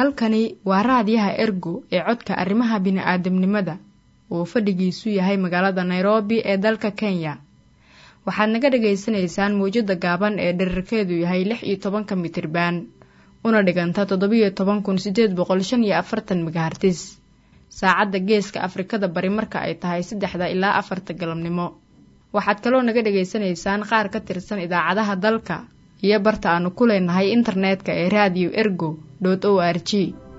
halkani waa raadiyaha ergo ee codka arrimaha bini'aadamnimada uu fadhigiisu yahay magaalada nairobi ee dalka kenya waxaad naga dhagaysanaysaan mawjadda gaaban ee dherarkeedu yahay lix iyo tobanka mitriban una dhiganta toddobiyo toban kun sideed boqol shan iyo afartan megahartis saacadda geeska afrikada bari marka ay tahay saddexda ilaa afarta galabnimo waxaad kaloo naga dhagaysanaysaan qaar ka tirsan idaacadaha dalka iyo barta aanu ku leenahay internetka ee radio ergo o r g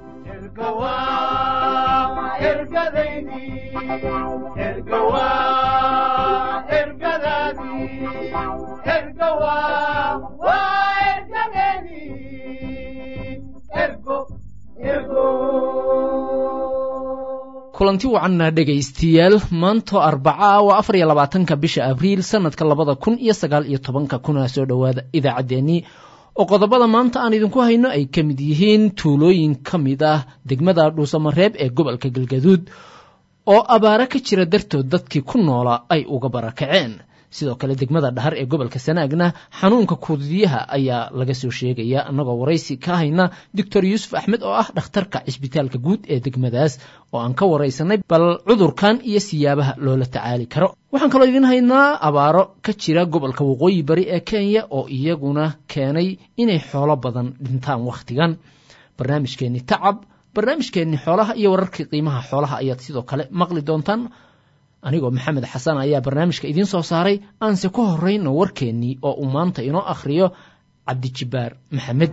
kulanti wacanna dhegaystiyaal maanto arbaca waa afar iyo labaatanka bisha abriil sanadka labada kun iyo sagaal iyo tobanka kuna soo dhowaada idaacaddeenii oo qodobada maanta aan idinku hayno ay ka mid yihiin tuulooyin ka mid ah degmada dhuusamareeb ee gobolka galgaduud oo abaaro ka jira dartood dadkii ku noolaa ay uga barakaceen sidoo kale degmada dhahar ee gobolka sanaagna xanuunka kuudiyaha ayaa laga soo sheegaya annagoo waraysi ka hayna doctor yuusuf axmed oo ah dhakhtarka cisbitaalka guud ee degmadaas oo aan ka waraysanay bal cudurkan iyo siyaabaha loola tacaali karo waxaan kaloo idiin haynaa abaaro ka jira gobolka waqooyi bari ee kenya oo iyaguna keenay inay xoolo badan dhintaan wakhtigan barnaamijkeenni tacab barnaamijkeenni xoolaha iyo wararkii qiimaha xoolaha ayaad sidoo kale maqli doontaan anigoo maxamed xasan ayaa barnaamijka idiin soo saaray aanse ku horrayno warkeennii oo uu maanta inoo akhriyo cabdijibbaar maxamed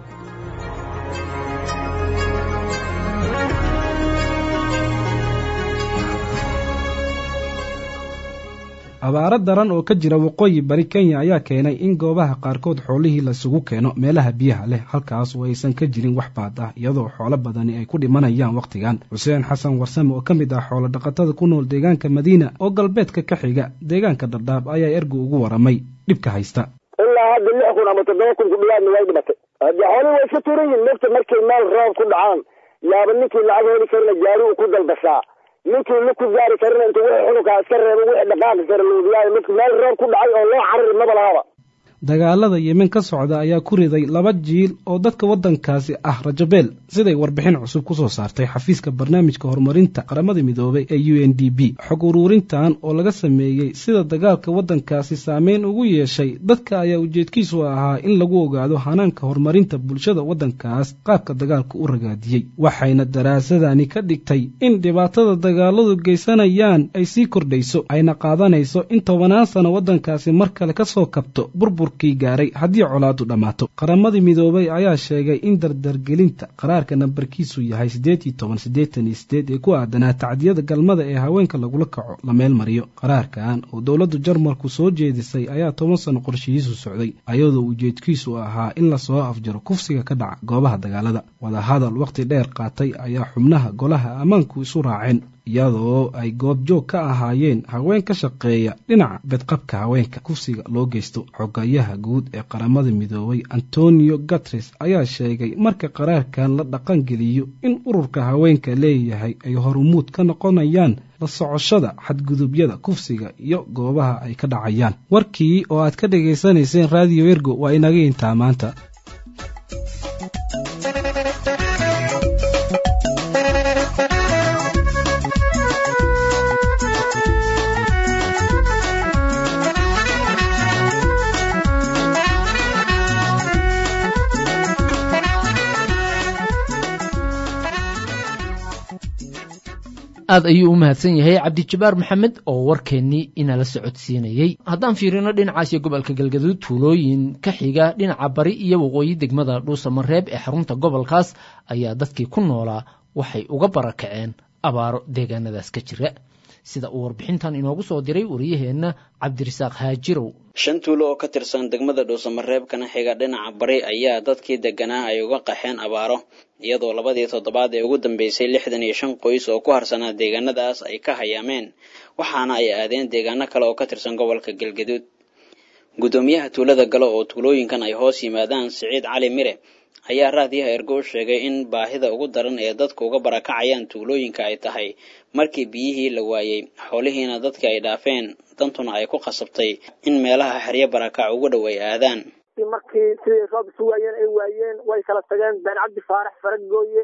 abaaro daran oo ka jira waqooyi bari kenya ayaa keenay in goobaha qaarkood xoolihii lasugu keeno meelaha biyaha leh halkaas oo aysan ka jirin wax baad ah iyadoo xoolo badani ay ku dhimanayaan wakhtigan xuseen xasan warsame oo ka mid ah xoolo dhaqatada ku nool deegaanka madiina oo galbeedka ka xiga deegaanka dhardhaab ayaa ergu ugu waramay dhibka haysta ilaa hadda lix kun ama toddoba kun ku dhawaadna way dhimatay haddii xoolihii way iska turan yihin mogta markay meel roob ku dhacaan yaaba ninkii lacag heli karina gaari uu ku dalbashaa ninkii la ku gaari karina intuu wixii xununkaa iska reebo wixii dhaqaaqi kara luudiyaayo midka meel roob ku dhacay oo loo carari maba lahaba dagaalada yemen ka socda ayaa ku riday laba jiil oo dadka waddankaasi ah rajabeel siday warbixin cusub ku soo saartay xafiiska barnaamijka horumarinta qaramada midoobay ee u n d b xog uruurintan oo laga sameeyey sida dagaalka waddankaasi saameyn ugu yeeshay dadka ayaa ujeedkiisu ahaa in lagu ogaado hanaanka horumarinta bulshada waddankaas qaabka dagaalka u ragaadiyey waxayna daraasadani ka dhigtay in dhibaatada dagaaladu geysanayaan ay sii kordhayso ayna qaadanayso in tobanaan sano waddankaasi mar kale ka soo kabto burbur gaaray haddii colaadu dhammaato qaramadii midoobay ayaa sheegay in dardargelinta qaraarka nambarkiisu yahay siddeed iyo toban siddeetan iyo sideed ee ku aadanaa tacdiyada galmada ee haweenka lagula kaco la meel mariyo qaraarkan oo dowladda jarmalku soo jeedisay ayaa toban sano qorshihiisu socday ayadoo ujeedkiisu ahaa in lasoo afjaro kufsiga ka dhaca goobaha dagaalada wadahadal wakhti dheer qaatay ayaa xubnaha golaha ammaanku isu raaceen iyadoo ay goobjoog ka ahaayeen haween ka shaqeeya dhinaca bedqabka haweenka kufsiga loo geysto xogayaha guud ee qaramada midoobay antonio gatres ayaa sheegay marka qaraarkan la dhaqangeliyo in ururka haweenka leeyahay ay horumuud ka noqonayaan la socoshada xadgudubyada kufsiga iyo goobaha ay ka dhacayaan warkii oo aad ka dhegaysanayseen radio ergo waa inaga intaa maanta aad ayuu u mahadsan yahay cabdijabaar maxamed oo warkeennii inala socodsiinayey haddaan fiirino dhinacaas iyo gobolka galgaduud tuulooyin ka xiga dhinaca bari iyo waqooyi degmada dhuusamareeb ee xarunta gobolkaas ayaa dadkii ku noolaa waxay uga barakaceen abaaro deegaanadaas ka jira sida uu warbixintan inoogu soo diray wariyaheenna cabdirasaaq haajirow shan tuulo oo ka tirsan degmada dhuusamareeb kana xiga dhinaca bari ayaa dadkii deganaa ay uga qaxeen abaaro iyadoo labadii toddobaad ee ugu dambeysay lixdan iyo shan qoys oo ku harsanaa deegaanadaas ay ka hayaameen waxaana ay aadeen deegaano kale oo ka tirsan gobolka galgaduud guddoomiyaha tuulada galo oo tuulooyinkan ay hoos yimaadaan siciid cali mire ayaa raadiyaha ergo u sheegay in baahida ugu daran ee dadku uga barakacayaan tuulooyinka ay tahay markii biyihii la waayey xoolihiina dadka ay dhaafeen dantuna ay ku qasabtay in meelaha xeryo barakac ugu dhow ay aadaan markii siday roob isu waayeen ay waayeen way kala tageen been cabdi faarax faragooye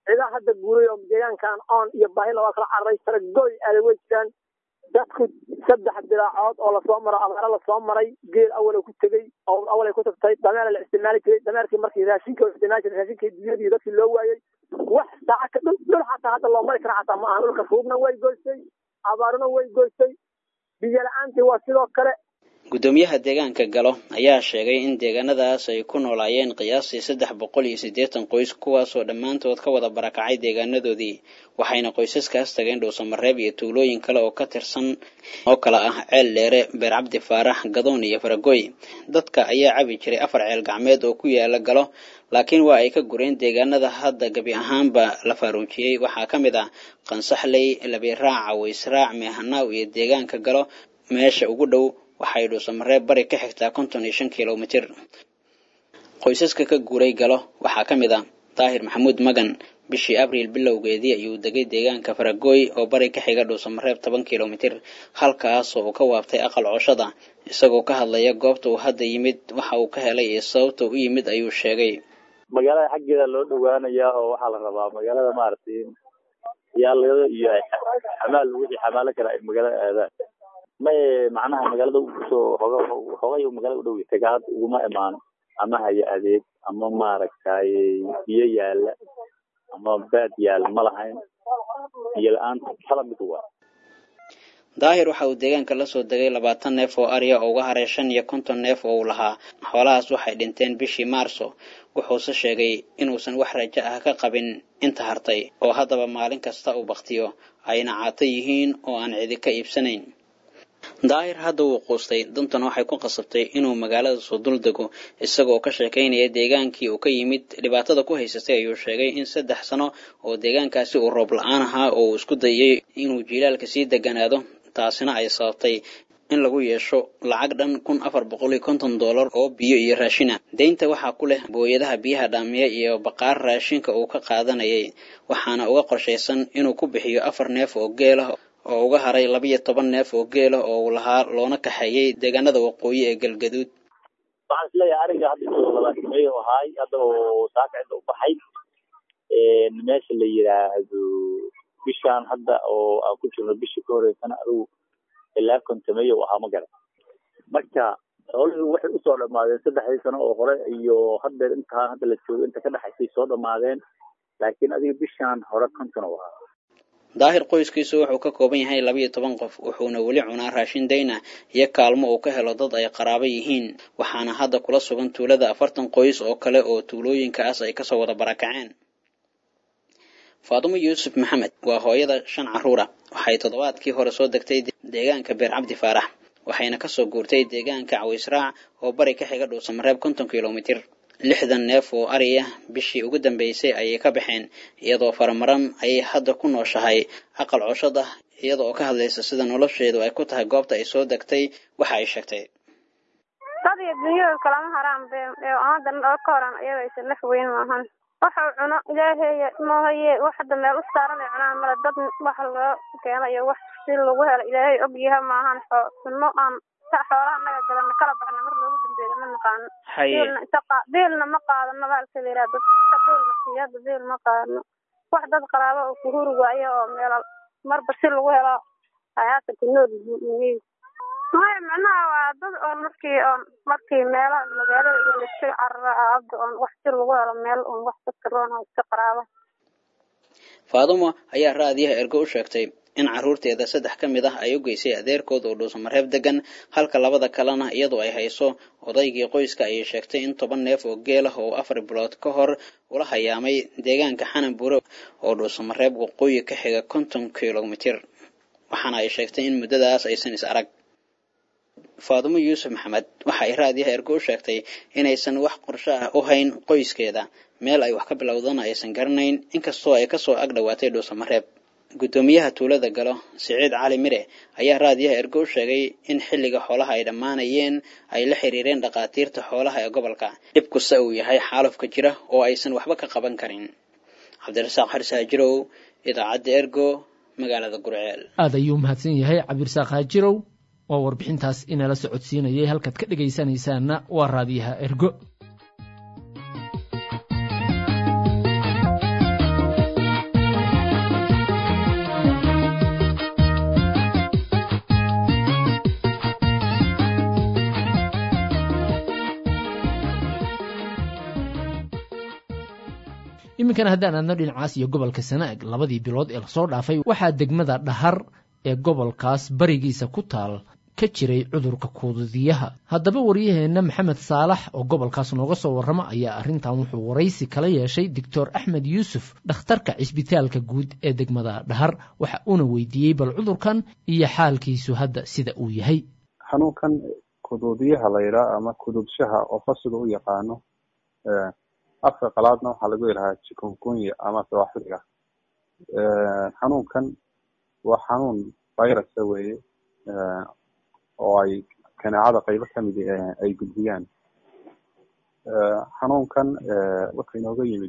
cidaa hadda guuray oo deegaankan oon iyo baahila waa kala cararay saragooy aaday way jiraan dadku saddex dilaacood oo lasoo maro abaaro lasoo maray geel awal ku tegey oo awal ay ku tagtay dameer la isticmaali jiray dameerkii markii raashinka la isticmaali jiray raashinkii dunyadii dadkii loo waayey wax saacaka dhul dhul xataa hadda loo mari kara xataa ma aha dhulka ruubna way goystay abaaruna way goystay biyo la-aantii waa sidoo kale guddoomiyaha deegaanka galo ayaa sheegay in deegaanadaas ay ku noolaayeen qiyaastii saddex boqol iyo siddeetan qoys kuwaasoo dhammaantood ka wada barakacay deegaanadoodii waxayna qoysaskaas tageen dhowsamareeb iyo tuulooyin kale oo ka tirsan oo kale ah ceel dheere beer cabdi faarax gadoon iyo faragoy dadka ayaa cabi jiray afar ceel gacmeed oo ku yaala galo laakiin waa ay ka gureen deegaanada hadda gebi ahaanba la faaruujiyey waxaa ka mid ah qansaxley labiraac waysraac meehanaaw iyo deegaanka galo meesha ugu dhow waxay dhuusamareeb bari ka xigtaa konton iyo shan kilomitir qoysaska ka guuray galo waxaa ka mid ah daahir maxamuud magan bishii abriil bilowgeedii ayuu degay deegaanka faragooy oo bari ka xiga dhuusamareeb toban kilomitir halkaasoo uu ka waabtay aqal cooshada isagoo ka hadlaya goobta uu hadda yimid waxa uu ka helay iyo sababta u yimid ayuu sheegay magaalada xaggeeda loo dhawaanayaa oo waxaa la rabaa magaalada maaragtay yaalada iyo xamaal wixii xamaalo kale ay magaalada aadaan may macnaha magaalada kusoo hoga hogay magaalada u dhow tagaad uguma imaano ama haya adeeg ama maaragtay biyo yaala ama baad yaala ma lahayn biyo la-aanta kala mid waa daahir waxa uu deegaanka la soo degay labaatan neef oo arya oo uga haray shan iyo konton neef oo uu lahaa xoolahaas waxay dhinteen bishii maarso wuxuuse sheegay inuusan wax rajo ah ka qabin inta hartay oo haddaba maalin kasta uu baktiyo ayna caato yihiin oo aan cidi ka iibsanayn daahir hadda wuu quustay dantan waxay ku qasabtay inuu magaalada soo dul dego isagoo ka sheekaynaya deegaankii uu ka yimid dhibaatada ku haysatay ayuu sheegay in saddex sano oo deegaankaasi uu roob la-aan ahaa oo uu isku dayay inuu jiilaalka sii deganaado taasina ay sababtay in lagu yeesho lacag dhan kun afar boqol iyo konton dollar oo biyo iyo raashina deynta waxaa ku leh booyadaha biyaha dhaamiya iyo baqaar raashinka uu ka qaadanayay waxaana uga qorshaysan inuu ku bixiyo afar neef oo geelah oo uga haray labiyo toban neef oo geelah oo uu lahaa loona kaxeeyey deegaanada waqooyi ee galgaduud waxaan isleeyahay ariga hadda inuu labaatimeeyo ahaay hadda oo saaka cidda u baxay meesha la yidhaahdo bishaan hadda oo aan ku jirno bishii ka horeysana adigu ilaa kontameeyo ahaa ma garan marka xoolihii waxay usoo dhamaadeen saddexdii sano oo hore iyo haddeer intaan hadda la joogo inta ka dhexaysay soo dhamaadeen laakiin adiga bishaan hore konton u ahaa daahir qoyskiisu wuxuu ka kooban yahay labiyo toban qof wuxuuna weli cunaa raashin dayna iyo kaalmo uu ka helo dad ay qaraabo yihiin waxaana hadda kula sugan tuulada afartan qoys oo kale oo tuulooyinkaas ay kasoo wada barakaceen faadumo yuusuf maxamed waa hooyada shan carruura waxay toddobaadkii hore soo degtay deegaanka beer cabdi faarax waxayna kasoo guurtay deegaanka cawaysraac oo bari ka xiga dhuusamareeb konton kilomitir lixdan neef oo ariya bishii ugu dambeysay ayay ka baxeen iyadoo faramaran ayay hadda ku nooshahay aqal coshad ah iyada oo ka hadlaysa sida nolosheedu ay ku tahay goobta ay soo degtay waxa ay sheegtay dad iyo dunyada kalama haraan be amadan oo ka horan iyaga aysan laf weyn maahan waxau cuno ilaaheeya moohaye wax hadda meel u saaran ay cunaan male dad wax loo keeno iyo wax si lagu helo ilaahay og yaha maahan xoo sunno aan xoolaha naga galana kala baxna mar loogu dambeeyo ma naqaano biilna ma qaadano baalka la yidhaha dad biilna siiyo hadda biil ma qaadano wax dad qaraabo oo kuhuri waayo oo meel marba si lagu helo hayaata ku nool yihiin maya macnaha waa dad oon markii oon markii meelo magaalada iyo laska carara hadda oon wax si lagu helo meel oon wax dadka roon oo iska qaraaba faadumo ayaa raadiyaha ergo u sheegtay in carruurteeda saddex ka mid ah ay u geysay adeerkood oo dhuusamareeb degan halka labada kalena iyadoo ay hayso odaygii qoyska ayay sheegtay in toban neef oo geel ah oo afar bilood ka hor ula hayaamay deegaanka xananbure oo dhuusamareeb waqooyi ka xiga konton kilomitir waxaana ay sheegtay in muddadaas aysan is arag faadumo yuusuf maxamed waxa ay raadiyaha ergo u sheegtay inaysan wax qorsho ah u hayn qoyskeeda meel ay wax ka bilowdana aysan garanayn inkastoo ay kasoo ag dhowaatay dhuusamareeb guddoomiyaha tuulada galo siciid cali mire ayaa raadiyaha ergo u sheegay in xilliga xoolaha ay dhammaanayeen ay la xiriireen dhakhaatiirta xoolaha ee gobolka dhibkusa uu yahay xaalufka jira oo aysan waxba ka qaban karin cabdirasaaq xarsaajirow idaacadda ergo magaalada gurceel aada ayuu mahadsan yahay cabdirasaaq haajirow oo warbixintaas inala socodsiinayay halkaad ka dhegaysanaysaanna waa raadiyaha ergo iminkana haddaan aadno dhinacaas iyo gobolka sanaag labadii bilood ee lasoo dhaafay waxaa degmada dhahar ee gobolkaas barigiisa ku taal ka jiray cudurka kuududiyaha haddaba waryaheenna maxamed saalax oo gobolkaas nooga soo warrama ayaa arrintan wuxuu waraysi kala yeeshay doctor axmed yuusuf dhakhtarka cisbitaalka guud ee degmada dhahar waxa uuna weydiiyey bal cudurkan iyo xaalkiisu hadda sida uu yahay xanuunkan kuduudiyaha la yidhaha ama kuduudshaha oo fasiga u yaqaano afka qalaadna waxaa lagu yidhahaa chikungunya ama sawaaxiliga xanuunkan waa xanuun virusa weeye oo ay kaneecada qaybo kamid ay gudbiyaan xanuunkan wuxuu inooga yimid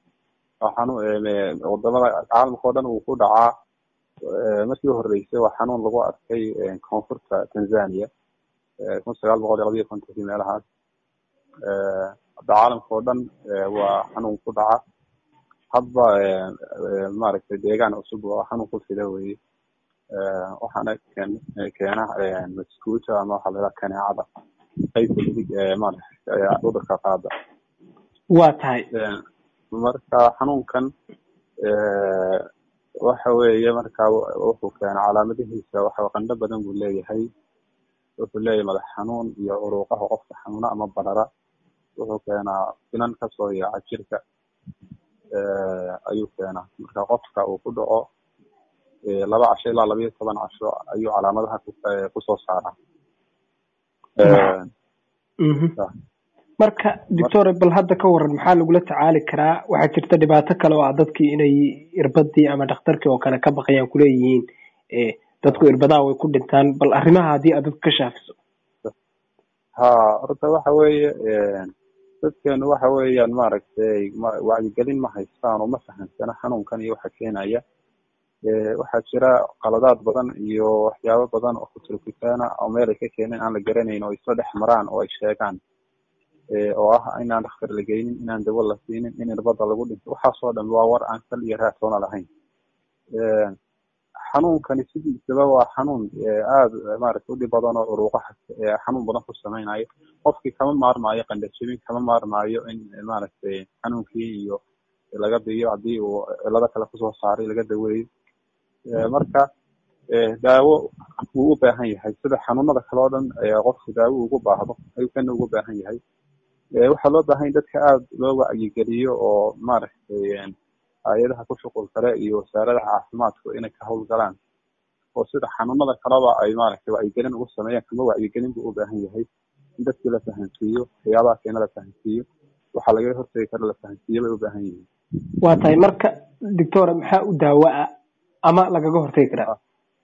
wadamada caalamka o dhan uu ku dhacaa markii uhoreysay waa xanuun lagu arkay koonfurta tanzania kun sagaal boqol iyo labayo kontonkii meelahaas hadda caalamka oo dhan waa xanuun ku dhaca hadba maaragtay deegaan cusub waa xanuun ku fida weye waxaana keena maskuuta ama waxaa lahaha kaneecada qaybta midig maarata cudurka qaada waa tahay marka xanuunkan waxa weeye marka wuxuu keena calaamadihiisa waxa qandho badan buu leeyahay wuxuu leeyahay madax xanuun iyo curuuqaha qofka xanuuna ama barara wuxuu keenaa finan kasoo yaaca jirka ayuu keenaa marka qofka uu ku dhaco laba casho ilaa laba iyo toban casho ayuu calaamadaha kusoo saaraa marka doctore bal hadda ka waran maxaa lagula tacaali karaa waxaa jirta dhibaato kale oo ah dadkii inay irbadii ama dhakhtarkii oo kale ka baqayaan kuleeyihiin dadku irbadaha way ku dhintaan bal arrimaha haddii aad dadka ka shaafiso ha horta waxa weeye dadkeenu waxa weeyaan maaragtay wacyigelin ma haystaan oo ma fahamsana xanuunkan iyo waxa keenaya waxaa jira qaladaad badan iyo waxyaabo badan oo kuturkitaana oo meel ay ka keeneen aan la garanayn oo isla dhex maraan oo ay sheegaan oo ah inaan dhakhtar la geynin inaan dawo la siinin in irbada lagu dhinto waxaasoo dhan waa war aan sal iyo raatoona lahayn xanuunkani sidiisaba waa xanuun aada maaragtay udhib badan oo uruuqaha xanuun badan ku samaynayo qofkii kama maarmaayo qandhajebin kama maarmaayo in maaragtay xanuunkii iyo laga biyo haddii uu cilado kale kusoo saaray laga daweeyo marka daawo wuu u baahan yahay sida xanuunada kale oo dhan qofku daawo ugu baahdo ayuu kana ugu baahan yahay waxaa loo baahan dadka aada loo wacyigeliyo oo maaragtay hay-adaha ku shuqul kale iyo wasaaradaha caafimaadku inay ka howlgalaan oo sida xanuunada kaleba ay maaragtay wacyigelin ugu sameeyaan kama wacyigelin buu u baahan yahay in dadkii la fahansiiyo waxyaabaha keena la fahansiiyo waxaa lagaga hortegi kara la fahansiiyo bay u baahan yihiin waa tahay marka doctore maxaa u daawo ah ama lagaga hortegi karaa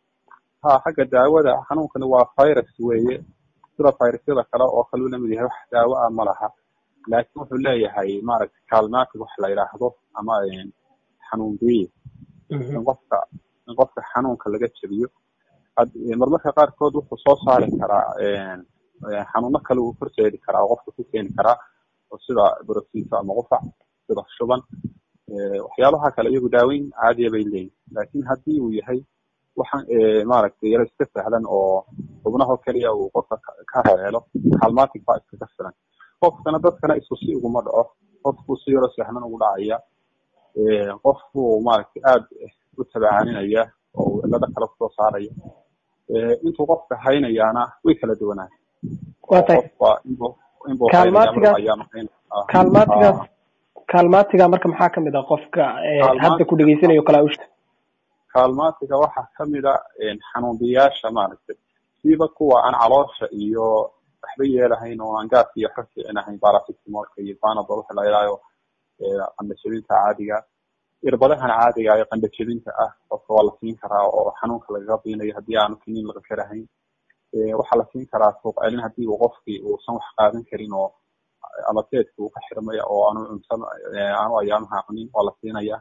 ha xagga daawada xanuunkani waa virus weeye sida virusyada kale oo kale u lamid yahay wax daawo ah ma laha laakiin wuxuu leeyahay maaragtay kaalmatig wax la yidhaahdo ama xanuun biye in qofka in qofka xanuunka laga jebiyo marmarka qaarkood wuxuu soo saari karaa xanuuno kale uu horseedi karaa oo qofka ku keeni karaa oo sida borosiito ama qufac sida shuban waxyaabaha kale iyagu daaweyn caadiya bay leeyihin laakiin haddii uu yahay waxaan maaragtay yaro iska sahlan oo xubnaho keliya uu qofka ka reelo halmatic baa iskaga filan qofkana dadkana isku si uguma dhaco qofku si yaro sahlan ugu dhacaya qofku maaragtay aada u tabaacaninaya oo cilado kale kusoo saaraya intuu qofka haynayaana way kala duwanaan waa tahay kaalmaatigaas kaalmaatigaas kaalmaatiga marka maxaa kamid ah qofka hadda ku dhegeysanayo kala usha kaalmaatiga waxaa kamid a xanuunbiyaasha maaragtay siiba kuwa aan caloosha iyo waxba yeelahayn oo aan gaas iyo waxba fiicinahayn baracitamolka iyo panadol waxa la yidhahdo qandhajebinta caadiga irbadahan caadiga ee qandhajebinta ah qofka waa la siin karaa oo xanuunka lagaga biinayo haddii aanu kiniin laga karahayn waxaa la siin karaa suuq celin haddii uu qofkii uusan wax qaadan karin oo ama teedka uu ka xirmaya oo aanu cunsan aanu ayaamaha cunin waa la siinaya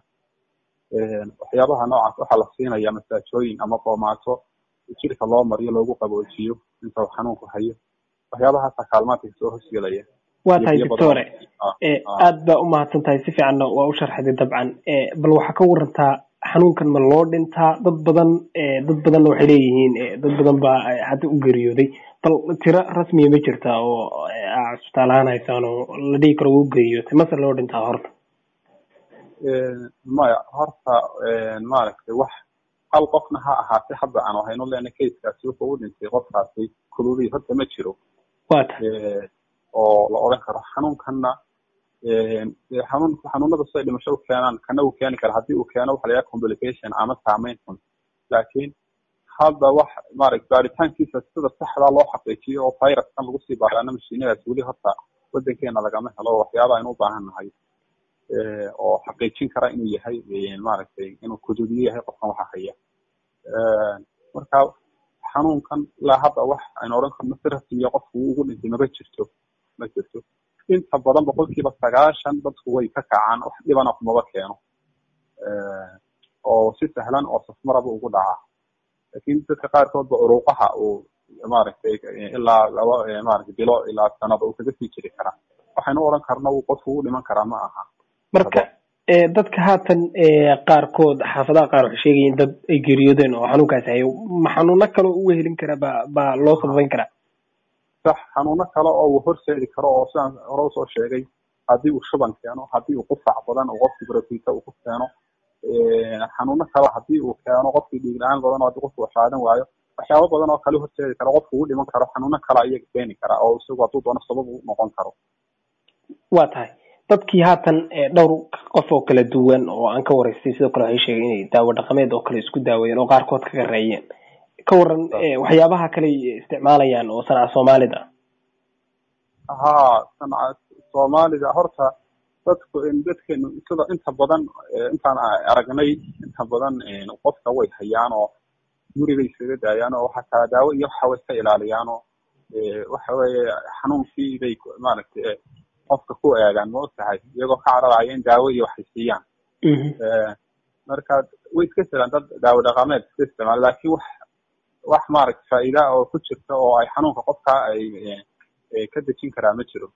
waxyaabaha noocaas waxaa la siinaya masaajooyin ama boomaato jirka loo mariyo loogu qaboojiyo inta uu xanuunku hayo waxyaabahaasa kaalmaadka soo hosgelaya waa tahay doctore aad baa u mahadsan tahay si fiicanna waa u sharxday dabcan bal waxaa ka warantaa xanuunkan ma loo dhintaa dad badan dad badanna waxay leeyihiin dad badan baa hadda u geeriyooday bal tiro rasmiya ma jirta oo cisbitaal ahaan haysaan oo la dhihi karo u geeriyootay mase loo dhintaa horta maya horta maaragtay wax hal qofna ha ahaatee hadda aan hayno leena casekaasi wuxuu u dhintay qofkaasi kululihii horta ma jiro oo la odhan karo xanuunkanna xanuun xanuunada siday dhimasho u keenaan kana uu keeni kara haddii uu keeno waxa la yidhaha complication ama saameyn xun laakiin hadda wax maaragta baaritaankiisa sida saxdaa loo xaqiijiyo oo viruskan lagu sii baaraana mashiinadaas weli horta waddankeena lagama helo waxyaaba aynu u baahan nahay oo xaqiijin kara inuu yahay maaragtay inuu kududiyo yahay qofkan waxa haya marka xanuunkan ilaa hadda wax aynu odhan karno si rasmiya qofku uu ugu dhintay maba jirto ma jirto inta badan boqolkiiba sagaashan dadku way ka kacaan wax dhibana kumaba keeno oo si sahlan oo safmaraba ugu dhacaa lakin dadka qaarkoodba uruuqaha uu maaragtay ilaa laba maaragtay bilo ilaa sanada uu kaga sii jiri karaa waxaynu odhan karna uu qofku u dhiman karaa ma aha marka dadka haatan qaarkood xaafadaha qaar waxay sheegayiin dad ay geeriyoodeen oo xanuunkaasi hayo ma xanuuno kale uga helin karaa ba baa loo sababeyn karaa sax xanuuno kale oo uu horseedi karo oo sidaan hore usoo sheegay haddii uu shuban keeno haddii uu qufac badan uu qofkii barotita uu ku keeno xanuuno kale haddii uu keeno qofkii dhiig la-aan badan oo haddii qofku waxaadan waayo waxyaabo badan oo kale horseedi kara qofku ugu dhiman karo xanuuno kale ayaga keeni kara oo isagu hadduu doono sabab u noqon karo waa tahay dadkii haatan dhowr qof oo kala duwan oo aan ka waraystay sidoo kale waxay sheegeen inay daawo dhaqameed oo kale isku daaweeyeen oo qaarkood ka gareeyeen ka waran waxyaabaha kale isticmaalayaan oo sanaca soomaalida ha sanaca soomaalida horta dadku dadkeenu sida inta badan intaan aragnay inta badan qofka way hayaan oo guribay isaga daayaan oo waxa kala daawo iyo waxa way iska ilaaliyaan oo waxa weeye xanuunkii bay maaragtay qofka ku eegaan ma ogtahay iyagoo ka cararaya in daawo iyo waxay siiyaan marka way iska jiraan dad daawo dhaqameed iska isticmaala lakin wax wax maaragta faa'iida oo ku jirta oo ay xanuunka qofka ay ka dejin karaa ma jiro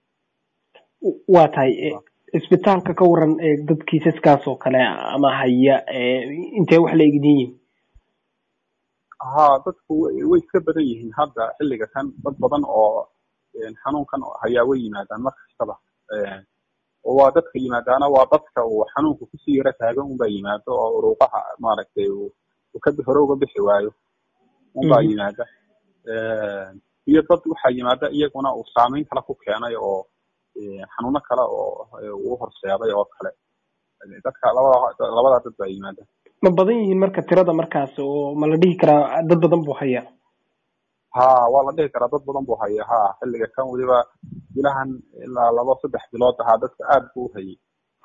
waa tahay isbitaalka ka waran dad kiisaskaas oo kale ama haya intee wax la egdin yihin ha dadku way iska badan yihiin hadda xilliga kan dad badan oo xanuunkan hayaa way yimaadaan mar kastaba oo waa dadka yimaadaana waa dadka uu xanuunka kusii yaro taagan unbaa yimaado oo uruuqaha maaragtay uu ka hore uga bixi waayo unbaa yimaada iyo dad waxaa yimaada iyaguna uu saameyn kale ku keenay oo xanuuno kale oo uu horseeday oo kale dadka labada labadaa dad baa yimaada ma badan yihiin marka tirada markaas oo ma la dhihi karaa dad badan buu hayaa ha waa la dhihi karaa dad badan buu haya ha xilliga kan weliba bilahan ilaa laba saddex bilood ahaa dadka aad buu u hayay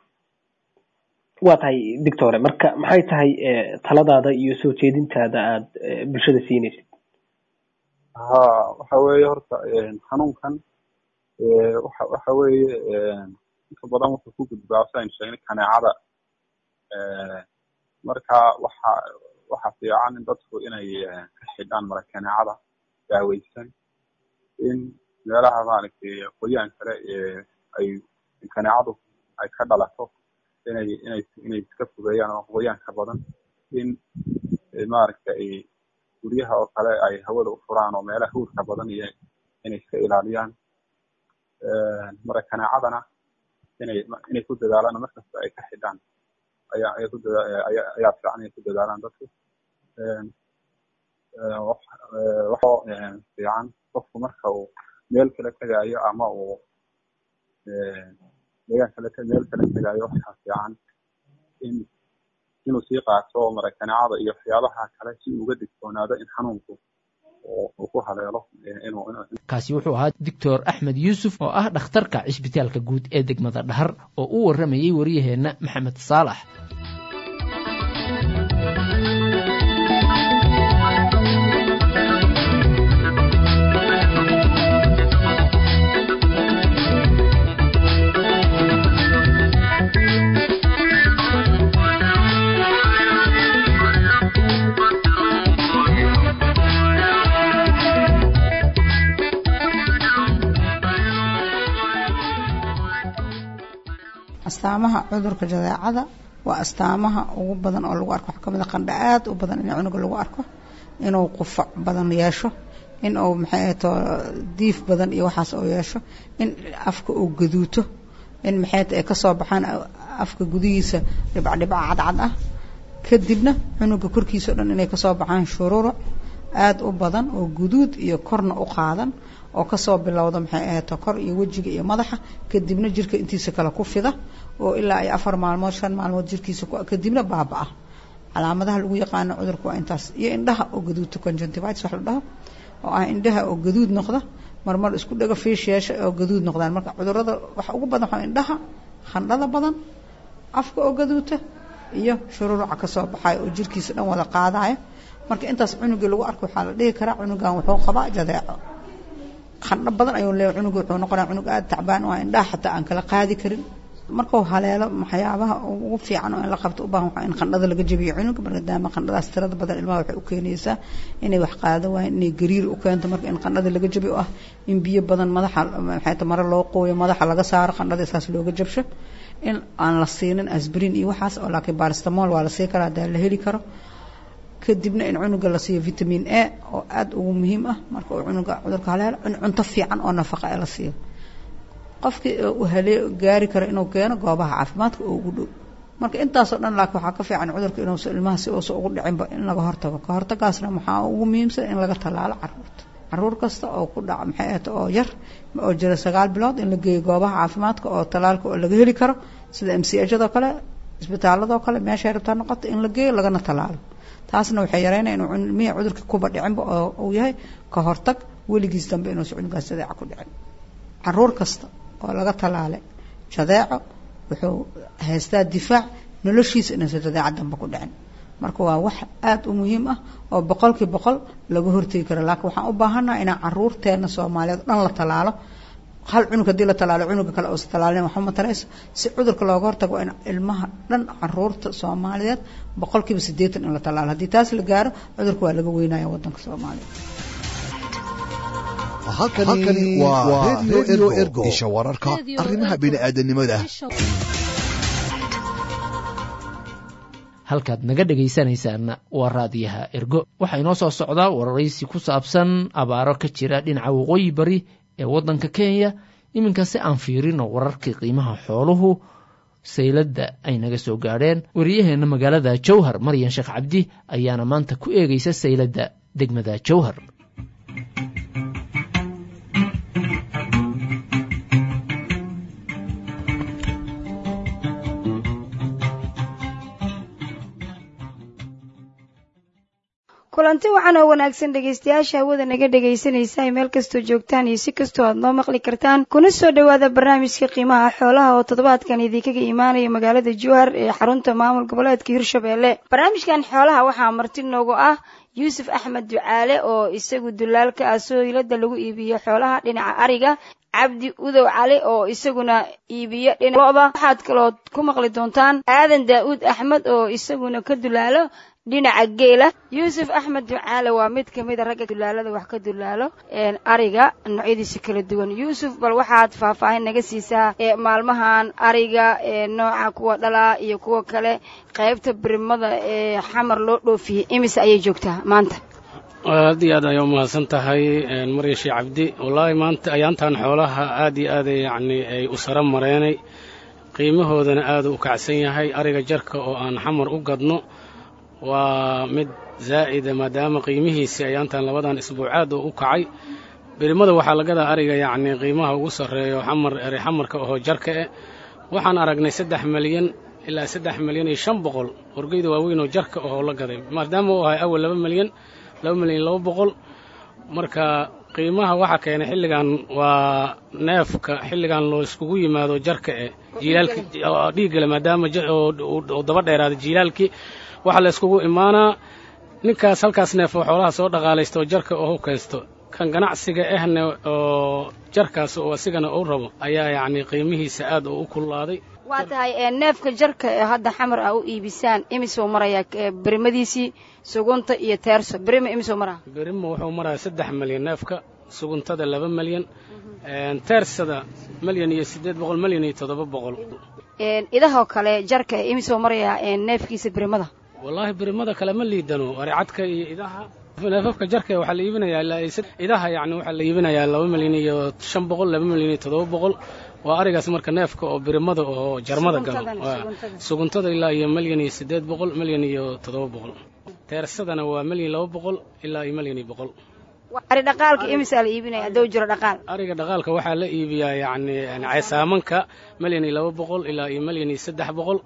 waa tahay dictore marka maxay tahay taladaada iyo soo jeedintaada aad bulshada siinaysid ha waxa weeye horta xanuunkan waxa waxa weeye inta badan wuxuu ku gudbaa si aynu sheegnay kaneecada marka waxa waxa fiican in dadku inay ka xidhaan mara kaneecada daaweysan in meelaha maaragtay qoyaan kale ay kaneecadu ay ka dhalato inay inay inay iska fogeeyaan oo qoyaanka badan in maaragtay ay guryaha oo kale ay hawada u furaan oo meelaha huurka badan iyo inay iska ilaaliyaan mara kaneecadana inay inay ku dadaalaan markasta ay ka xidhaan ayaa ay ku dadaa ayaa ayaa fiican inay ku dadaalaan dadku waxoo fiican qofku marka uu meel kale tegaayo ama uu deegaan kale meel kale tegaayo waxaa fiican in inuu sii qaato marakaneecada iyo waxyaabaha kale si uu uga digtoonaado in xanuunku uu ku haleelo inuu kaasi wuxuu ahaa doctor axmed yuusuf oo ah dhakhtarka cisbitaalka guud ee degmada dhahar oo u warramayey waryaheenna maxamed saalax astaamaha cudurka jadeecada waa astaamaha ugu badan oo lagu arko waxaa kamid a qandha aad u badan in cunuga lagu arko inuu qufac badan yeesho in uu maxay ahato diif badan iyo waxaas oo yeesho in afka uu gaduuto in maxay ay kasoo baxaan afka gudihiisa dhibcdhibca cadcad ah kadibna cunuga korkiisa o dhan inay kasoo baxaan shururuc aada u badan oo guduud iyo korna u qaadan oo kasoo bilowda maxay ahayto kor iyo wejiga iyo madaxa kadibna jirka intiisa kale ku fida oo ilaa ay afar maalmood shan maalmood jirkiisa kadibna baaba-a calaamadaha lagu yaqaano cudurka waa intaas iyo indhaha oo gaduudta conjunctivitis wax la dhaho oo ah indhaha oo gaduud noqda marmar isku dhaga fiish yeesha oo gaduud noqdaan marka cudurada waxa ugu badan waxaa indhaha khandhada badan afka oo gaduuta iyo shururuca kasoo baxayo oo jirkiisa dhan wada qaadayo marka intaas cunugii lagu arko waxaa la dhihi karaa cunugan wuxuu qabaa jadeeco khandho badan ayuu leeyahay cunuga wuxuu noqonaya cunug aada tacbaan oo indhaha xataa aan kala qaadi karin markuu haleelo waxyaabaha ugu fiican oo in la qabto u baahan waxaa in qandhada laga jabiyo cunuga maadaama qandhadaas tirada badan ilmaha waxay u keenaysaa inay wax qaado waayeen inay gariir u keento marka in qandhada laga jabiyo oo ah in biyo badan madaxa maxay ta mare loo qooyo madaxa laga saaro qandhada saas looga jabsho in aan la siinin asbrin iyo waxaas oo laakiin baristamol waa la sii karaa hadaa la heli karo kadibna in cunuga la siiyo vitamin a oo aada ugu muhiim ah marka uu cunuga cudurka haleelo in cunto fiican oo nafaqa ee la siiyo qofkii uu halee gaari karo inuu keeno goobaha caafimaadka oo ugu dhow marka intaasoo dhan laakiin waxaa ka fiican cudurka inuusa ilmaha si uusa ugu dhicinba in laga hortago ka hortagaasna waxaa ugu muhiimsan in laga tallaalo caruurta caruur kasta oo ku dhaca maxay ahata oo yar oo jira sagaal bilood in la geeyo goobaha caafimaadka oo tallaalka oo laga heli karo sida m c hado kale isbitaaladoo kale meeshay rabtaa noqoto in la geeyo lagana tallaalo taasna waxay yareynaya inuu ilmihii cudurka kuba dhicinba oo uu yahay ka hortag weligiis dambe inuusa cunugaas jadeeca ku dhicin caruur kasta oo laga tallaalay jadeeco wuxuu haystaa difaac noloshiisa inuusa jadeeca dambe ku dhicin marka waa wax aada u muhiim ah oo boqolkii boqol laga hortegi karo laakiin waxaan u baahannaha inaan caruurteena soomaaliyeed dhan la tallaalo hal cunug haddii la tallaalo cunuga kale uusa tallaalin waxba matarayso si cudurka looga hortago in ilmaha dhan caruurta soomaaliyeed boqolkiiba siddeetan in la tallaalo haddii taas la gaaro cudurka waa laga weynaya waddanka soomaaliya halkani waa redio ergo isha wararka arrimaha bini'aadanimada halkaad naga dhegaysanaysaanna waa raadiyaha ergo waxaa inoo soo socdaa wararaysi ku saabsan abaaro ka jira dhinaca waqooyi bari ee waddanka kenya iminka si aan fiirino wararkii qiimaha xooluhu sayladda ay naga soo gaadheen wariyaheenna magaalada jowhar maryan sheekh cabdi ayaana maanta ku eegaysa sayladda degmada jowhar kulanti waxaan oo wanaagsan dhegaystayaasha hawada naga dhegaysanaysa meel kastoo joogtaan iyo si kastoo aad noo maqli kartaan kuna soo dhowaada barnaamijka qiimaha xoolaha oo toddobaadkan idinkaga imaanaya magaalada jowhar ee xarunta maamul goboleedka hirshabeelle barnaamijkan xoolaha waxaa marti noogu ah yuusuf axmed ducaale oo isagu dulaalka ah sooylada lagu iibiyo xoolaha dhinaca ariga cabdi udow cali oo isaguna iibiyo dhinaca lo-da waxaad kalood ku maqli doontaan aadan daa-uud axmed oo isaguna ka dulaalo dhinaca geela yuusuf axmed ducaale waa mid kamid a ragga dulaalada wax ka dulaalo ariga noocyadiisa kala duwan yuusuf bal waxaad faahfaahin naga siisaa maalmahan ariga nooca kuwa dhalaa iyo kuwa kale qaybta birimada ee xamar loo dhoofiyey imise ayay joogtaa maanta aad iyo aad ayaa umahadsan tahay marya shee cabdi wallaahi maanta ayaantan xoolaha aad iyo aad yacni ay u sara mareenay qiimahoodana aad u kacsan yahay ariga jarka oo aan xamar u gadno waa mid zaa'ida maadaama qiimihiisii ayaantan labadan isbuucaad oo u kacay birimada waxaa lagadaa ariga yacni qiimaha ugu sarreeyo xamar eri xamarka ahoo jarka eh waxaan aragnay saddex milyan ilaa saddex milyan iyo shan boqol orgeyda waaweyn oo jarka ahoo la gaday maadaama uu ahay awal laba milyan laba milyan iyo laba boqol marka qiimaha waxaa keenay xilligan waa neefka xilligan loo iskugu yimaado jarka eh jiilaalki dhiiggale maadaama oo daba dheeraaday jiilaalkii waxaa la iskugu imaanaa ninkaas halkaas neef oo xoolaha soo dhaqaalaysta oo jarka oo kaysto kan ganacsiga ahne oo jarkaas oo asigana uu rabo ayaa yacni qiimihiisa aad oo u kululaaday waa tahay neefka jarka ee hadda xamar ah u iibisaan imisoo marayaa birimadiisii sugunta iyo teerso birima imisoo maraa birima wuxuu marayaa saddex milyan neefka suguntada laba milyan teersada milyan iyo siddeed boqol milyan iyo toddoba boqol idahoo kale jarka ee imisoo marayaa neefkiisa birimada wallaahi birimada kale ma liidano aricadka iyo idaha neefafka jarka waxaa la iibinayaa ilaa idaha yacni waxaa la iibinayaa laba milyan iyo shan boqol laba milyan iyo toddoba boqol waa arigaas marka neefka oo birimada oo jarmada galo suguntada ilaa iyo milyan iyo siddeed boqol milyan iyo toddoba boqol teersadana waa milyan laba boqol ilaa iyo milyan iyo boqol ari dhaqaalka imisaa la iibinaya hadduu jiro dhaqaal ariga dhaqaalka waxaa la iibiyaa yacni ceesaamanka milyan iyo laba boqol ilaa iyo milyan iyo saddex boqol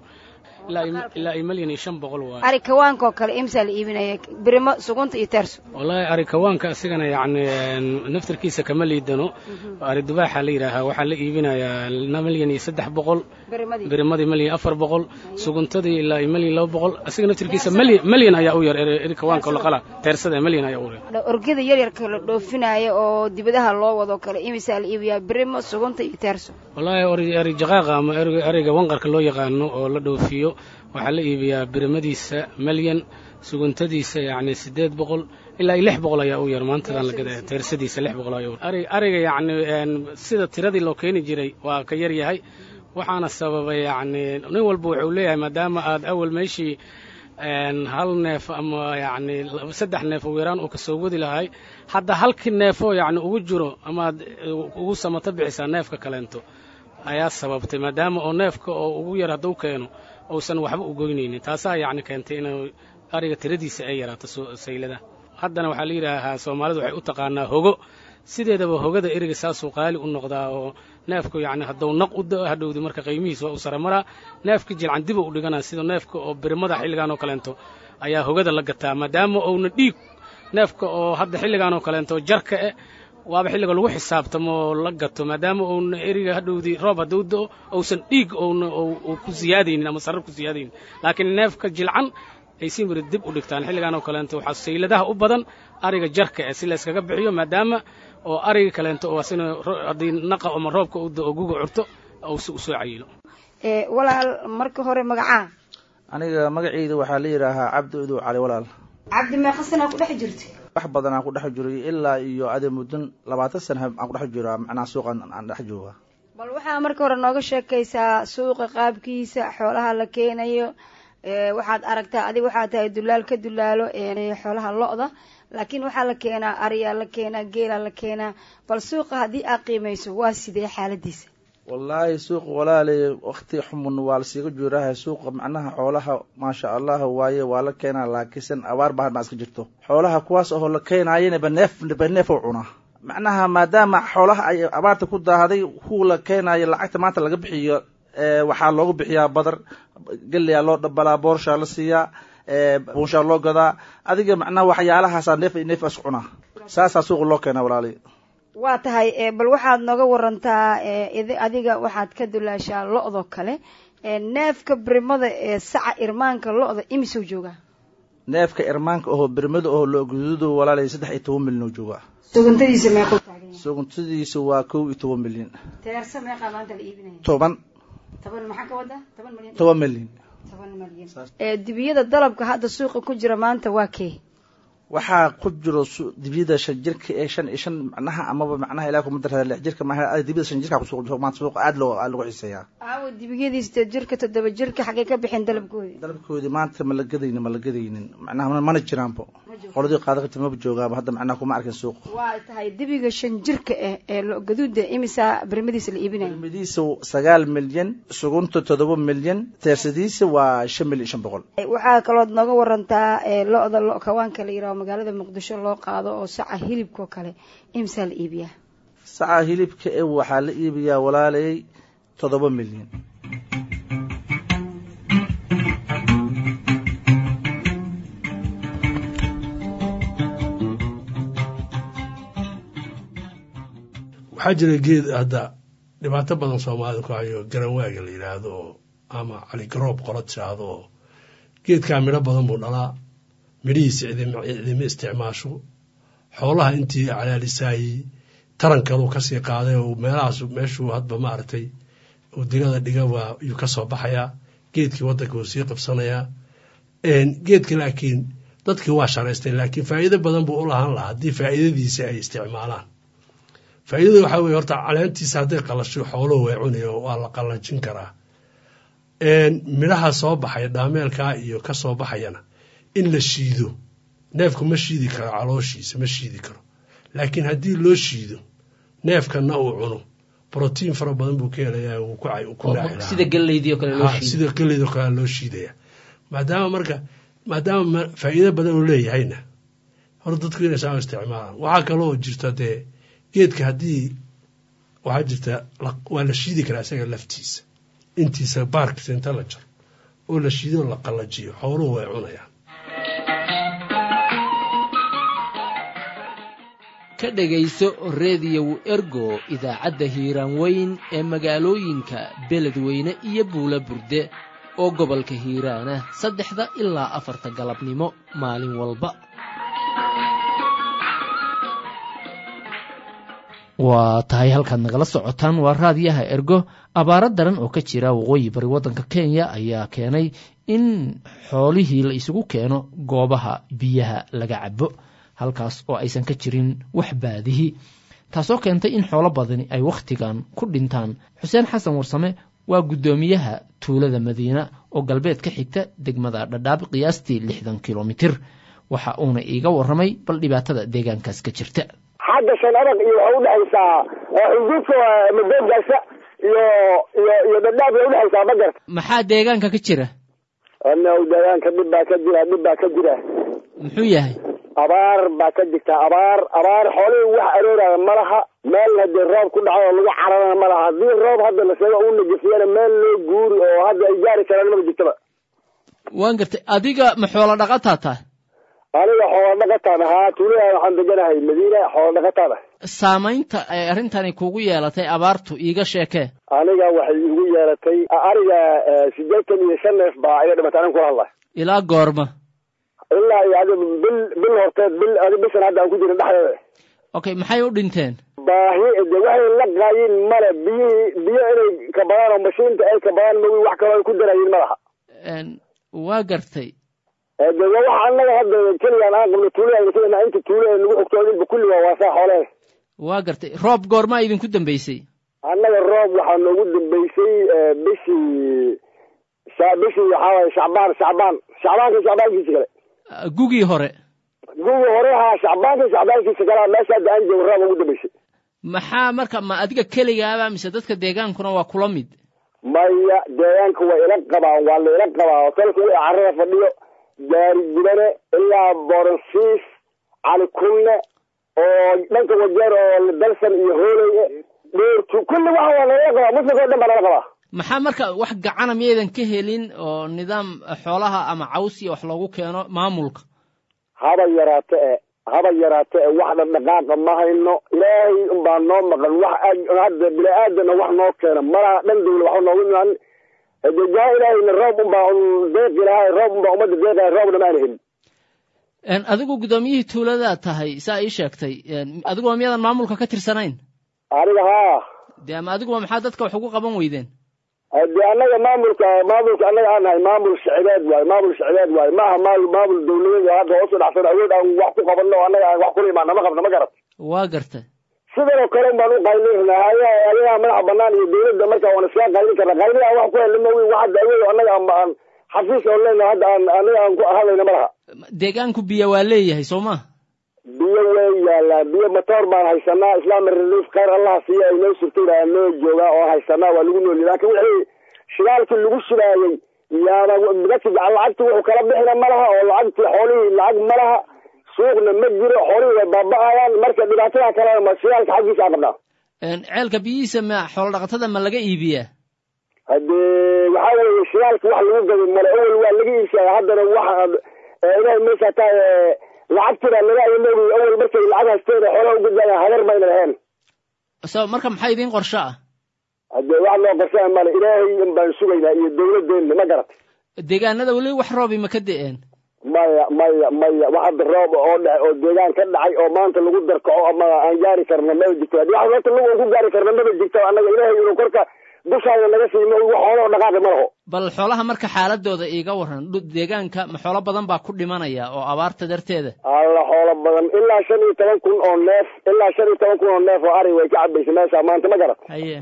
ilaa iyo milyan iyo shan boqol waay ari kawaankoo kale imisaa la iibinaya birimo sugunta iyo teerso wallaahi ari kawaanka asigana yacni naftarkiisa kama liidano ari dubaaxa la yidhaahaa waxaa la iibinayaa milyan iyo saddex boqol birimadii milyan afar boqol suguntadii ilaa iyo milyan laba boqol asiga naftarkiisa milyan milyan ayaa u yar eri kawaanka laqala teersada milyan ayaa u yar orgada yaryarka la dhoofinaayo oo dibadaha loo wado kale imisaa la iibiyaa birimo sugunta iyo teerso wallaahi ori eri jaqaaqa ama eriga wanqarka loo yaqaano oo la dhoofiyo waxaa la iibiyaa birimadiisa milyan suguntadiisa yacni siddeed boqol ilaa iyo lix boqol ayaa u yar maantadan la gadaya teersadiisa lix boqol ayaa u yar ari ariga yacni sida tiradii loo keeni jiray waa ka yar yahay waxaana sababay yacni nin walba wuxuu leeyahay maadaama aad awal meeshii hal neef ama yacni saddex neef ugu yaraan uu kasoo wadi lahay hadda halkii neefoo yacni ugu jiro amaad ugu samato bixisaa neefka kaleento ayaa sababtay maadaama oo neefka oo ugu yar hadduu keeno uusan waxba u goynaynin taasaa yacni keentay inuu ariga tiradiisa ay yaraato saylada haddana waxaa la yidhaahaa soomaalidu waxay u taqaanaa hogo sideedaba hogada eriga saasuu qaali u noqdaa oo neefku yacni hadduu naq u da'o hadhowdi marka qiimihiis waa u saramaraa neefka jilcan diba u dhiganaa sida neefka oo birimada xilligan oo kaleento ayaa hogada la gataa maadaama uuna dhiig neefka oo hadda xilligan oo kaleento jarka eh waaba xilliga lagu xisaabtamo la gato maadaama uuna eriga hadhowdii roob hadduu da'o uusan dhiig uuna uu ku siyaadaynin ama sarar ku siyaadaynin laakiin neefka jilcan ay si miri dib u dhigtaan xilligan oo kaleento waxaa sayladaha u badan ariga jarka eh si la yskaga bixiyo maadaama oo ariga kaleento oo asina haddii naqa ama roobka u da'o guga curto uusi usoo cayilo walaal marka hore magacaa aniga magacayda waxaa la yidhaahaa cabdi udow cali walaal cabdi meeqa sanaa ku dhex jirta wax badan aan ku dhex jiray ilaa iyo ade muddan labaatan sana aan ku dhex jiraa macnaha suuqan aan dhex jooga bal waxaa marka hore nooga sheekaysaa suuqa qaabkiisa xoolaha la keenayo waxaad aragtaa adiga waxaa tahay dulaal ka dulaalo xoolaha lo-da laakiin waxaa la keenaa ariyaa la keenaa geelaa la keenaa bal suuqa haddii aad qiimayso waa sidee xaaladiisa wallaahi suuqa walaalay wakti xumun waa lasiiga juuraha suuqa macnaha xoolaha maasha allah waaye waa la keenaa laakiinsan abaar baa hadbaa iska jirto xoolaha kuwaas oo la keenaayana baneef baneef oo cunaa macnaha maadaama xoolaha ay abaarta ku daahday kuwa la keenaayo lacagta maanta laga bixiyo waxaa loogu bixiyaa badar geleyaa loo dhabalaa boorshaa la siiyaa buunshaa loo gadaa adiga macnaha waxyaalahaasaa neef neef is cunaa saasaa suuqa loo keenaa walaali waa tahay bal waxaad nooga warantaa adiga waxaad ka dulaashaa lo-do kale neefka birimada ee saca irmaanka lo-da imisuu joogaa neefka irmaanka oho birimada oho loo guduudo walaalay saddex iyo toban milyan oo joogaa suguntadiisa meequu taagan suguntadiisa waa kow iyo toban milyan teersa meeqaa maanta la iibinaya toban toban maxaa ka wadaa toban milyan toban milyan toban milyan ee dibiyada dalabka hadda suuqa ku jira maanta waa kee waxaa ku jiro dibiyada shan jirka ee shan iyo shan macnaha amaba macnaha ilaah kuma darada lix jirka maaha dibiyada shan jirka kusuuq maanta suuqa aad loo aad lagu xiiseeyaa aawo dibiyadii sideed jirka toddoba jirka xagee ka bixin dalabkoodi dalabkoodii maanta ma la gadaynin ma la gadaynin macnaha mana jiraanbo qoladii qaada jirta maba joogaaba hadda macnaha kuma arkin suuqa waa tahay dibiga shan jirka ah ee lo gaduuda imisaa birimadiisa la iibinaya birimadiisa sagaal milyan sugunta toddoba milyan teersadiisa waa shan milyan shan boqol waxaa kalood nooga warantaa lo-da lo kawaanka la yiraho magaalada muqdisho loo qaado oo saca hilibkao kale imsaa la iibiyaa saca hilibka e waxaa la iibiyaa walaalay toddoba milyan waxaa jira geed hadda dhibaato badan soomaalida ku hayo garanwaaga la yidhaahdo oo ama caligaroob qola tiraahdo oo geedkaa midho badan buu dhalaa midhihiisa cidima isticmaasho xoolaha intii calaalisaayey tarankaluu kasii qaaday oo meelahaas meeshuu hadba maaragtay uu digada dhiga waa yuu ka soo baxayaa geedkii waddanka wuu sii qabsanayaa geedka laakiin dadkii waa sharaystay laakiin faa'iido badan buu u lahaan lahaa haddii faa'iidadiisa ay isticmaalaan faa'iidada waxaa weye horta caleentiisa hadday qalasho xooluhu way cunayo waa la qallajin karaa midhaha soo baxaya dhaameelkaa iyo ka soo baxayana in la shiido neefku ma shiidi karo calooshiisa ma shiidi karo laakiin haddii loo shiido neefkanna uu cuno brotiin fara badan buu ka helayaa uu ku naaci sida galeydii oo kale loo shiiday sida galeydii oo kale loo shiidaya maadaama marka maadaama faa'iido badan uu leeyahayna hor dadku inay saa isticmaalaan waxaa kaloo jirta dee geedka haddii waxaa jirta waa la shiidi karaa isaga laftiisa intiisa baarkiisa inta la jaro oo la shiido la qallajiyo xooluhu way cunayaan ka dhegayso rediyow ergo idaacadda hiiraan weyn ee magaalooyinka beledweyne iyo buula burde oo gobolka hiiraana saddexda ilaa afarta galabnimo maalin walba waa tahay halkaad nagala socotaan waa raadiyaha ergo abaaro daran oo ka jira waqooyi bari waddanka kenya ayaa keenay in xoolihii la isugu keeno goobaha biyaha laga cabo halkaas oo aysan ka jirin wax baadihi taasoo keentay in xoolo badani ay wakhtigan ku dhintaan xuseen xasan warsame waa guddoomiyaha tuulada madiina oo galbeed ka xigta degmada dhadhaab qiyaastii lixdan kilomitir waxa uuna iiga warramay bal dhibaatada deegaankaas ka jirta xagga shan adag iyo waxay udhexaysaa xuduudka madogaasa iyo iyo iyo dhadhaab bay udhexaysaa ma garta maxaa deegaanka ka jira ano deegaanka dhib baa ka jira dhib baa ka jira muxuu yahay abaar baa ka jirta abaar abaar xoolihii wax arooraya ma laha meel hadee roob ku dhaco oo lagu cararana ma laha haddii roob hadda la sheego uu najasiyana meel loo guuri oo hadda ay gaari karaan maba jirtaba waan gartay adiga ma xoolo dhaqataa tahay aniga xoolo dhaqataan ahaa tuulada waxaan deganahay madiina xoolo dhaqataan ah saamaynta ay arrintani kugu yeelatay abaartu iiga sheekee aniga waxay igu yeelatay ariga sideetan iyo shan neef baa iga dhimatay anin kula hadlay ilaa goorma ilaa iyo adi bil bil horteed bil adi bishan hadda aan ku jirin dhexdeeda okay maxay u dhinteen baahi de waxay la qaayin male biyihii biyo inay kabadaan oo mashiinta ay kabadaan mawi wax kaloo ay ku darayin malaha waa gartay de waa waxa anaga hadda keligaan aan qabno tuulada kena inta tuulada nagu xogtoodinba kulli waa waasaa xoolee waa gartay roob goormaa idinku dambeysay annaga roob waxaa noogu dambeysay bishii bishii waxaa waye shacbaan shacbaan shacbaanka shacbaankiisa kale gugii hore gugii hore haa shacbaanka shacbaankiisa kale meesha hadda aan joogo roob ugu dambeysay maxaa marka ma adiga keligaaba mise dadka deegaankuna waa kula mid maya deegaanka waa ila qabaan waa la ila qabaa hotelka wii carrada fadhiyo gaari gudane ilaa boronsiis cali kunne oo dhanka wajeer oo dalsan iyo hooley dheertu kulli waxa waa lagala qabaa muslimka o dhan baa lala qabaa maxaa marka wax gacana miyaydan ka helin oo nidaam xoolaha ama caws iyo wax loogu keeno maamulka haba yaraate e haba yaraate e wax dhaqdhaqaaqa ma hayno ilaahay unbaa noo maqan wax hadda bini aadana wax noo keena malaha dhan dawla waxba noogu imaan hade jaa ilaahayna roob unbaa un deeqi lahay roob unbaa ummadda deeqahay roobna ma ana helin adigu guddoomiyihii tuuladaa tahay saa ii sheegtay adigoo miyadan maamulka ka tirsanayn aniga haa de ama adiguba maxaa dadka wax ugu qaban weydeen de annaga maamulka maamulka annaga aan nahay maamul shicibeed waaye maamul shicibeed waaye maaha maal maamul dawladeed oo hadda hoos u dhacsan awood aan wax ku qabanno o annaga aan wax kula imaana ma qabna ma garat waa garta sidan oo kale baan u qaylin hay adigaa madaxa banaan iyo dawladda marka waan iskaga qaylin karna qaylidaa wax ku helna mawi wax hadda awood annaga aan aan xafiis oo leyna hadda aan aniga aan ku hadlayna ma laha deegaanku biyo waa leeyahay soo ma biyo way yaalaa biyo matoor baan haysanaa islaami relief khayr allaha siiya ay noo surtay noo joogaa oo haysanaa waa lagu noolya laakin wixii shidaalkii lagu shidaayey yaaba dadki lacagti wuxuu kala bixina ma laha oo lacagtii xoolihii lacag ma laha suuqna ma jiro xoolihii way baaba-ayaan marka dhibaatada kalena ma shidaalka xaggiisa aan qabnaa ceelka biyihiisa ma xoolo dhaqatada ma laga iibiyaa hadee waxaa weeye shidaalka wax lagu gado male awel waa laga iibsaya haddana wax ilahay meesha taa lacagtina laga ayaloobay awel markay lacag haysteen xoolaha u gudbaya hagar mayna lahayn so marka maxaa idiin qorsho ah hadee wax loo qorshaa male ilaahay in baan sugaynaa iyo dawladeenna ma garat deegaanada weli wax roobi ma ka da-een maya maya maya wax hadda roob oo dhe oo deegaan ka dhacay oo maanta lagu darkaco ama aan gaari karna maba jirto haddii wax horta lagu ku gaari karna maba jirto annaga ilaahay inuu korka dushaada naga siimo wax xooloo dhaqaaqi ma laho bal xoolaha marka xaaladooda iiga waran deegaanka ma xoolo badan baa ku dhimanaya oo abaarta darteeda alla xoolo badan ilaa shan iyo toban kun oo neef ilaa shan iyo toban kun oo neef oo ari way ka cabaysa meesha maanta ma garat haye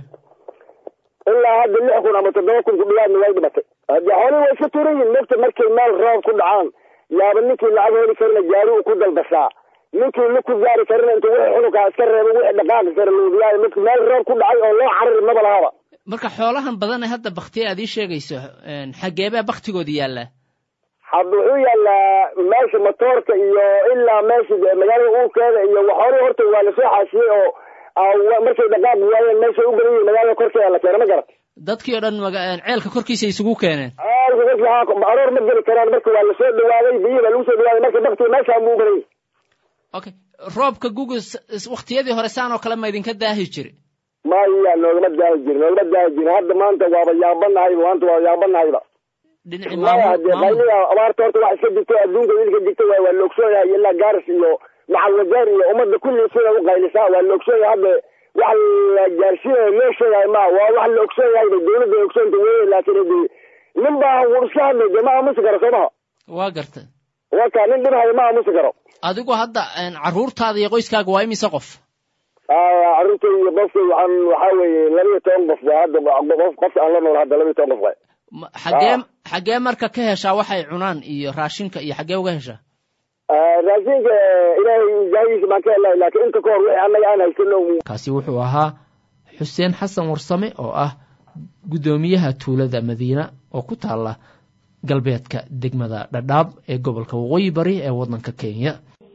ilaa hadda lix kun ama toddoba kun ku dhiyaadna way dhimatay haddii xoolihii way iska turan yihin mogta markay meel roob ku dhacaan yaaba ninkii lacag heli karna gaari uu ku dalbashaa ninkii la ku gaari karina intuu wixii xununkaa iska reebo wixii dhaqaaqi kara luudiyaayo midka meel roob ku dhacay oo loo carari maba lahaba marka xoolahan badan ee hadda baktiye aad ii sheegayso xageebaa baktigooda yaallaa hadda wuxuu yaallaa meesha matoorka iyo ilaa meesha magaalada uurkeeda iyo waxoolii horta waa lasoo xaasiyey oo markay dhaqaaq waayeen meeshay u badan yihin magaalada korkeeda la keena ma garat dadkii oo dhan ceelka korkiisa isugu keeneen ceelka korkiisa aroor ma geli karaan marka waa lasoo dhawaaday biyihii baa lagu soo dhawaaday marka baktiga meeshaan buu u badan yahay okay roobka guga waktiyadii hore saan oo kale ma idinka daahi jiri maya noogama daahi jirin noogama daahi jirin hadda maanta waaba yaabanahay maanta waa yaabanahayba dhinaci maya hadee qayliga abaarta horta wax iska digto adduunka idinka digta waay waa loogsoon yahay ilaa gaaris iyo macal wajaar iyo ummadda kulli sida u qaylisaa waa loogsoon yahay hadda wax la gaarsiinayo loo sheegayo ma waa wax la ogsoon yahay ba dawladda ay ogsoonta weye laakiin hade nin baa wuu iska hadlay dee ma aamusi karo soo maha waa gartay waka nin dhinahayo ma aamusi karo adigu hadda carruurtaada iyo qoyskaaga waa imise qof carruurtay iyo qofkay waxaan waxaa weeye laba iyo toban qof waa hadda qof qofka aan la nool hadda laba iyo toban qof waay xagee xagee marka ka heshaa waxay cunaan iyo raashinka iyo xagee uga heshaa raashinka ilaahay jaahiisa baan ka helay laakiin inta ka hor wixii annaga aan haysano kaasi wuxuu ahaa xuseen xasan warsame oo ah guddoomiyaha tuulada madiina oo ku taala galbeedka degmada dhadhaab ee gobolka waqooyi bari ee waddanka kenya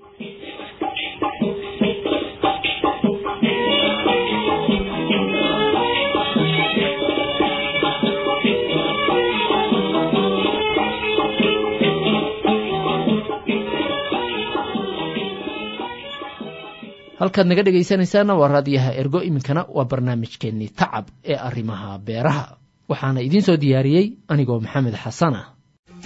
halkaad naga dhegaysanaysaana waa raadiyaha ergo iminkana waa barnaamijkeennii tacab ee arrimaha beeraha waxaana idiin soo diyaariyey anigoo maxamed xasan ah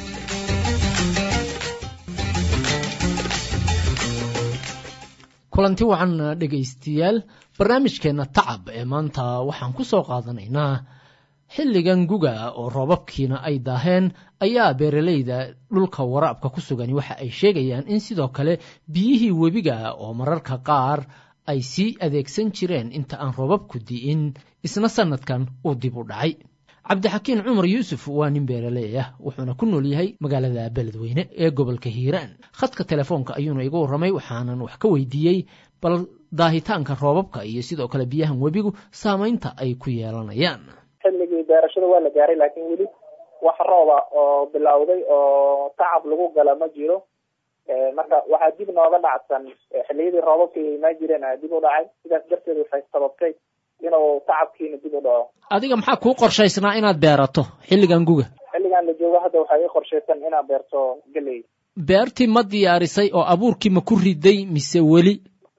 kulanti wacan dhegaystayaal barnaamijkeenna tacab ee maanta waxaan ku soo qaadanaynaa xilligan guga oo roobabkiina ay daaheen ayaa beeralayda dhulka waraabka ku sugani waxa ay sheegayaan in sidoo kale biyihii webiga oo mararka qaar ay sii adeegsan jireen inta aan roobabku di'in isna sannadkan uu dib u dhacay cabdixakiin cumar yuusuf waa nin beeraley ah wuxuuna ku nool yahay magaalada beledweyne ee gobolka hiiraan khadka telefoonka ayuuna iga warramay waxaanan wax ka weydiiyey bal daahitaanka roobabka iyo sidoo kale biyahan webigu saamaynta ay ku yeelanayaan xilligii beerashada waa la gaaray laakiin weli wax rooba oo bilowday oo tacab lagu gala ma jiro marka waxaa dib nooga dhacsan xilliyadii roobabka imaa jireen a dib u dhacay sidaas darteed waxay sababtay inuu tacabkiina dib u dhaco adiga maxaa kuu qorshaysnaa inaad beerato xilligan guga xilligan la joogo hadda waxaa ii qorshaysan inaad beerto geley beertii ma diyaarisay oo abuurkii ma ku riday mise weli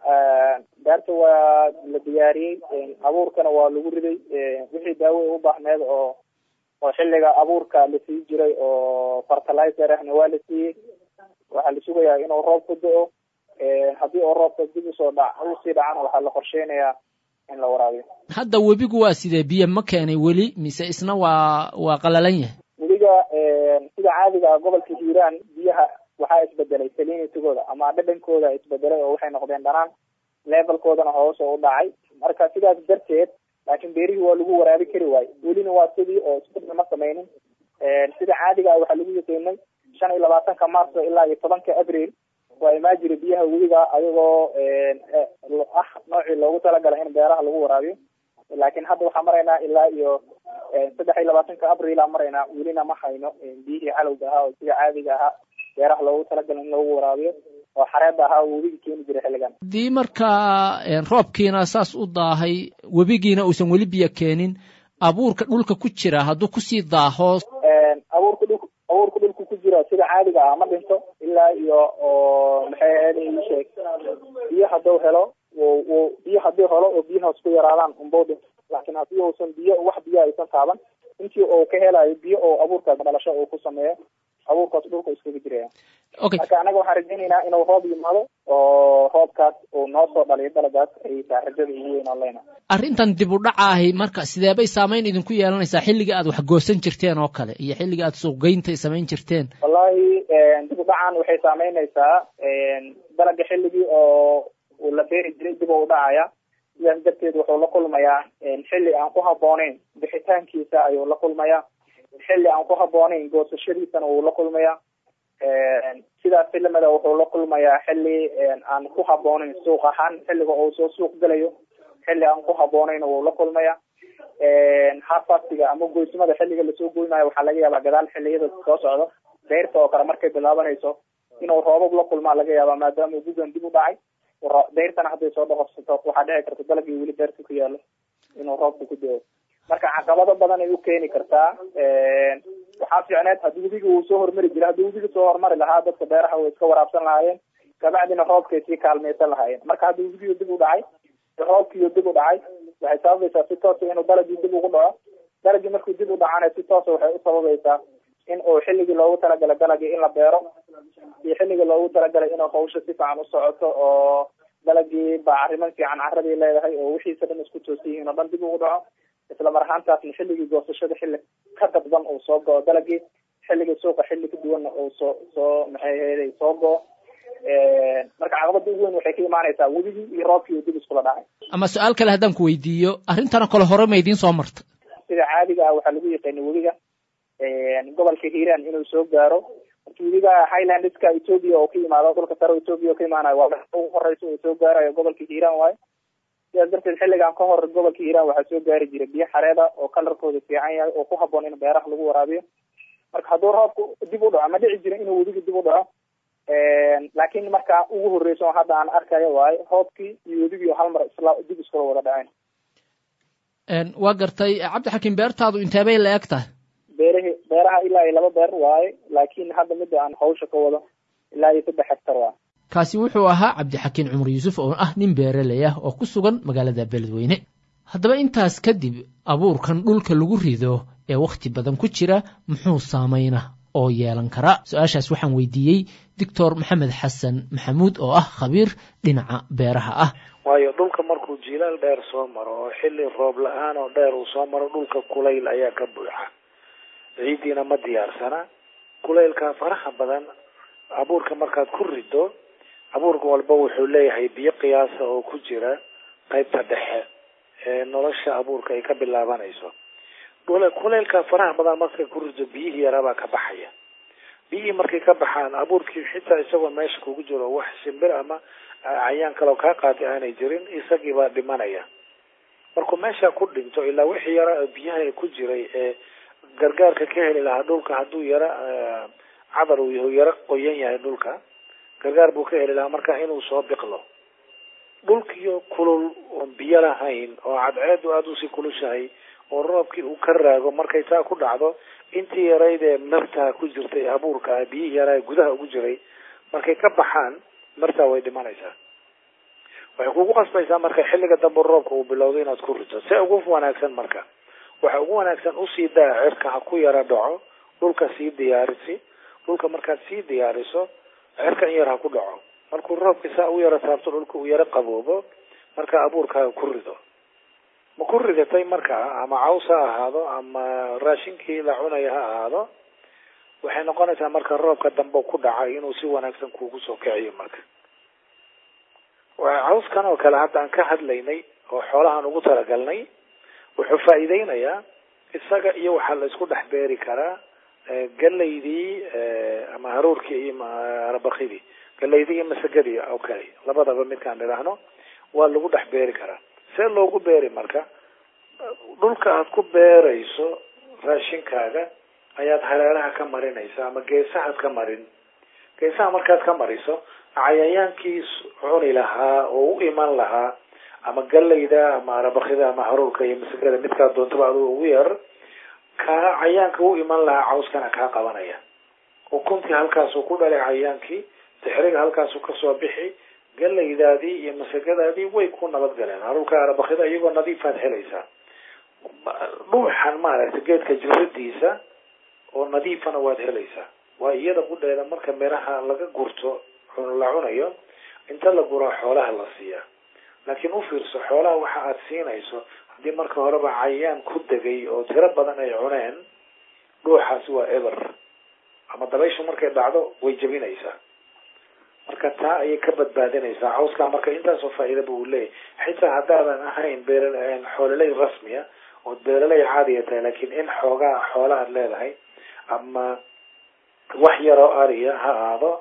beerta waa la diyaariyey abuurkana waa lagu riday wixii daawo u baahneed oo oo xilliga abuurka la sii jiray oo fertilizer ahna waa la siiyey waxaa la sugayaa inuu roob ku do-o haddii oo roobka dib usoo dhac usii dhacana waxaa la qorsheynayaa in la waraabiyo hadda webigu waa sidee biyo ma keenay weli mise isna waa waa qalalan yahay webiga sida caadiga ah gobolka hiiraan biyaha waxaa isbedelay salinitygooda ama dhadhankooda isbedelay oo waxay noqdeen dhanaan levelkoodana hoos oo u dhacay marka sidaas darteed laakiin beerihii waa lagu waraabi kari waayo welina waa sidii oo isbedel ma sameynin sida caadiga ah waxaa lagu yaqiinay shan iyo labaatanka marso ilaa iyo tobanka abril waa imaa jira biyaha webiga ayagoo ah noocii loogu talagalay in beeraha lagu waraabiyo laakiin hadda waxaa maraynaa ilaa iyo saddex iyo labaatanka abril aa maraynaa welina ma hayno biyihii calowga ahaa oo sida caadiga ahaa beeraha loogu talagalay in lagu waraabiyo oo xareeda ahaa oo webiga keeni jiray xilligan haddii markaa roobkiina saas u daahay webigiina uusan weli biyo keenin abuurka dhulka ku jira hadduu kusii daaho abuurka dhul abuurka dhulka ku jira sida caadiga ah ma dhinto ilaa iyo oo maxay ahayd ii sheeg biyo hadduu helo w biyo haddii helo oo biyahaas ku yaraadaan unbau dhinto laakiin haddii uusan biyo wax biyo aysan taaban intii uu ka helayo biyo oo abuurkaas dhalasho uu ku sameeyo abuurkaas dhulka iskaga jiraya okay marka anaga waxaan rajaynaynaa inuu roob yimaado oo roobkaas uu noo soo dhaliyo dalagaas ay tahay rajada ugu weyn oo leyna arrintan dib u dhacaahi marka sidee bay saamayn idinku yeelanaysaa xilliga aad wax goosan jirteen oo kale iyo xilliga aad suuqgeynta samayn jirteen wallahi dib u dhacan waxay saameynaysaa dalaga xilligii oo uu la beeri jiray dib u dhacaya sidaas darteed wuxuu la kulmayaa xilli aan ku habbooneyn bixitaankiisa ayuu la kulmayaa xilli aan ku habbooneyn goosashadiisana wuu la kulmayaa sidaas filimada wuxuu la kulmayaa xilli aan ku haboonayn suuq ahaan xilliga uu soo suuq gelayo xilli aan ku haboonayn wuu la kulmaya hafasiga ama goysmada xilliga lasoo goynayo waxaa laga yaabaa gadaal xiliyada soo socdo deyrta oo kale markay bilaabanayso inuu roobab la kulmaa laga yaabaa maadaama gugan dib u dhacay deyrtana hadday soo dhoqorsato waxaa dhici karta dalagii weli deerta ku yaalo inuu roobka ku deo marka caqabado badan ay u keeni kartaa waxaa fiicneed haddii webiga uu soo hormari jira haddii webiga soo hormari lahaa dadka beeraha way iska waraabsan lahaayeen kabacdina roobkay sii kaalmaysan lahaayeen marka haddii webigiyo dib u dhacay roobkiiyo dib u dhacay waxay sababaysaa si toosa inuu dalagii dib ugu dhaco dalagii markuu dib u dhacana si toosa waxay u sababaysaa in uu xilligii loogu talagalay dalagii in la beero iyo xilligii loogu talagalay inuu hawsha si fiican u socoto oo dalagii bacriman fiican caradii leedahay oo wixiisa dhan isku toosan yihiin oo dhan dib ugu dhaco isla mar ahaantaasna xilligii goosashada xilli ka dadban uu soo go-o dalagii xilligii suuqa xilli ka duwanna uu soo soo maxay ahayd soo go-o marka caqabada ugu weyn waxay ka imaanaysaa webigii iyo roobkii uu dib iskula dhacay ama su-aal kale haddaan ku weydiiyo arrintana kale hore ma idiin soo marta sida caadiga ah waxaa lagu yaqaanay webiga gobolka hiiraan inuu soo gaaro marka webiga highlandska ethoopia oo ka yimaado dhulka sare ethoopia oo ka imaanayo waa ugu horeysa uu soo gaarayo gobolka hiiraan waayo sidaas darteed xilligan ka hor gobolka hiiraan waxaa soo gaari jiray biyo xareeda oo kalarkooda fiican yahay oo ku haboon in beeraha lagu waraabiyo marka hadduu roobku dib u dhaco ma dhici jira inuu webiga dib u dhaco laakiin marka ugu horeysa oo hadda aan arkayo waayo roobkii iyo webigii hal mar isla dib iskula wada dhaceen waa gartay cabdixakiim beertaadu inteebay la eg tahay beerahi beeraha ilaa iyo laba beer waaye laakiin hadda midda aan hawsha ka wado ilaa iyo saddex hektar waaye kaasi wuxuu ahaa cabdixakiin cumar yuusuf oo ah nin beeraley ah oo ku sugan magaalada beledweyne haddaba intaas kadib abuurkan dhulka lagu rido ee wakhti badan ku jira muxuu saamayna oo yeelan karaa su-aashaas waxaan weydiiyey doctor maxamed xasan maxamuud oo ah khabiir dhinaca beeraha ah waayo dhulka markuu jilaal dheer soo maro oo xilli roob la-aan oo dheer uu soo maro dhulka kulayl ayaa ka buuxa ciiddiina ma diyaarsana kulaylka faraha badan abuurka markaad ku rido abuurka walba wuxuu leeyahay biyo qiyaasa oo ku jira qaybta dhexe ee nolosha abuurka ay ka bilaabanayso kulaylka faraha badan markay ku rido biyihii yaraabaa ka baxaya biyihii markay ka baxaan abuurkii xitaa isagoo meesha kugu jiro wax shimbir ama cayaan kaleo kaa qaatay aanay jirin isagiibaa dhimanaya markuu meesha ku dhinto ilaa wixii yara biyaha ku jiray ee gargaarka ka heli lahaa dhulka hadduu yara cadar uu yahu yaro qoyan yahay dhulka gargaar buu ka heli lahaa marka inuu soo biqlo dhulkiyo kulul oon biyo lahayn oo cadceedu aada usii kulushahay oo roobkii uu ka raago markay taa ku dhacdo intii yarayd ee martaa ku jirtay abuurka biyihii yaraa gudaha ugu jiray markay ka baxaan martaa way dhimanaysaa waxay kugu qasbaysaa marka xilliga dambe roobka uu bilowdo inaad ku rito se ugu wanaagsan marka waxa ugu wanaagsan usii daa cirka ha ku yara dhaco dhulka sii diyaarisi dhulka markaad sii diyaariso cirka in yar ha ku dhaco markuu roobka saa u yaro taabto dhulka uu yaro qaboobo marka abuurkaaga ku rido ma ku ridatay markaa ama caws ha ahaado ama raashinkii la cunaya ha ahaado waxay noqonaysaa marka roobka dambe ku dhacay inuu si wanaagsan kuugu soo kiciyo marka cawskan oo kale hadda aan ka hadlaynay oo xoolahaan ugu talagalnay wuxuu faa'iideynayaa isaga iyo waxaa la isku dhex beeri karaa galaydii ama haruurkii iyo arabakidii galaydii iyo masagadii oo kale labadaba midkaan idhaahno waa lagu dhex beeri karaa see loogu beeri marka dhulka aad ku beerayso raashinkaaga ayaad hareeraha ka marinaysa ama geesahaad ka marin geesaha markaad ka mariso cayayaankii cuni lahaa oo u iman lahaa ama galayda ama arabakida ama haruurka iyo masagada midkaa doontaba aduu ugu yar kaa cayaanka u iman lahaa cawskana kaa qabanaya ukuntii halkaasuu ku dhalay cayaankii dixriga halkaasuu kasoo bixi galaydaadii iyo masagadaadii way ku nabadgaleen haruurka arabakida iyagoo nadiifaad helaysaa dhuuxan maaragtay geedka jiradiisa oo nadiifana waad helaysaa waa iyada qudheeda marka miraha laga gurto la cunayo inta la guraa xoolaha la siiyaa laakiin u fiirso xoolaha waxa aad siinayso haddii marka horeba cayayaan ku degay oo tiro badan ay cuneen dhuuxaasi waa eber ama dabayshu markay dhacdo way jebinaysaa marka taa ayay ka badbaadinaysaa cawskaa marka intaasoo faa'iidaba uu leeyahy xitaa haddaadan ahayn beer xoololey rasmiya ood beeraley caadiya tahay laakiin in xoogaa xoola aad leedahay ama wax yaroo ariya ha aado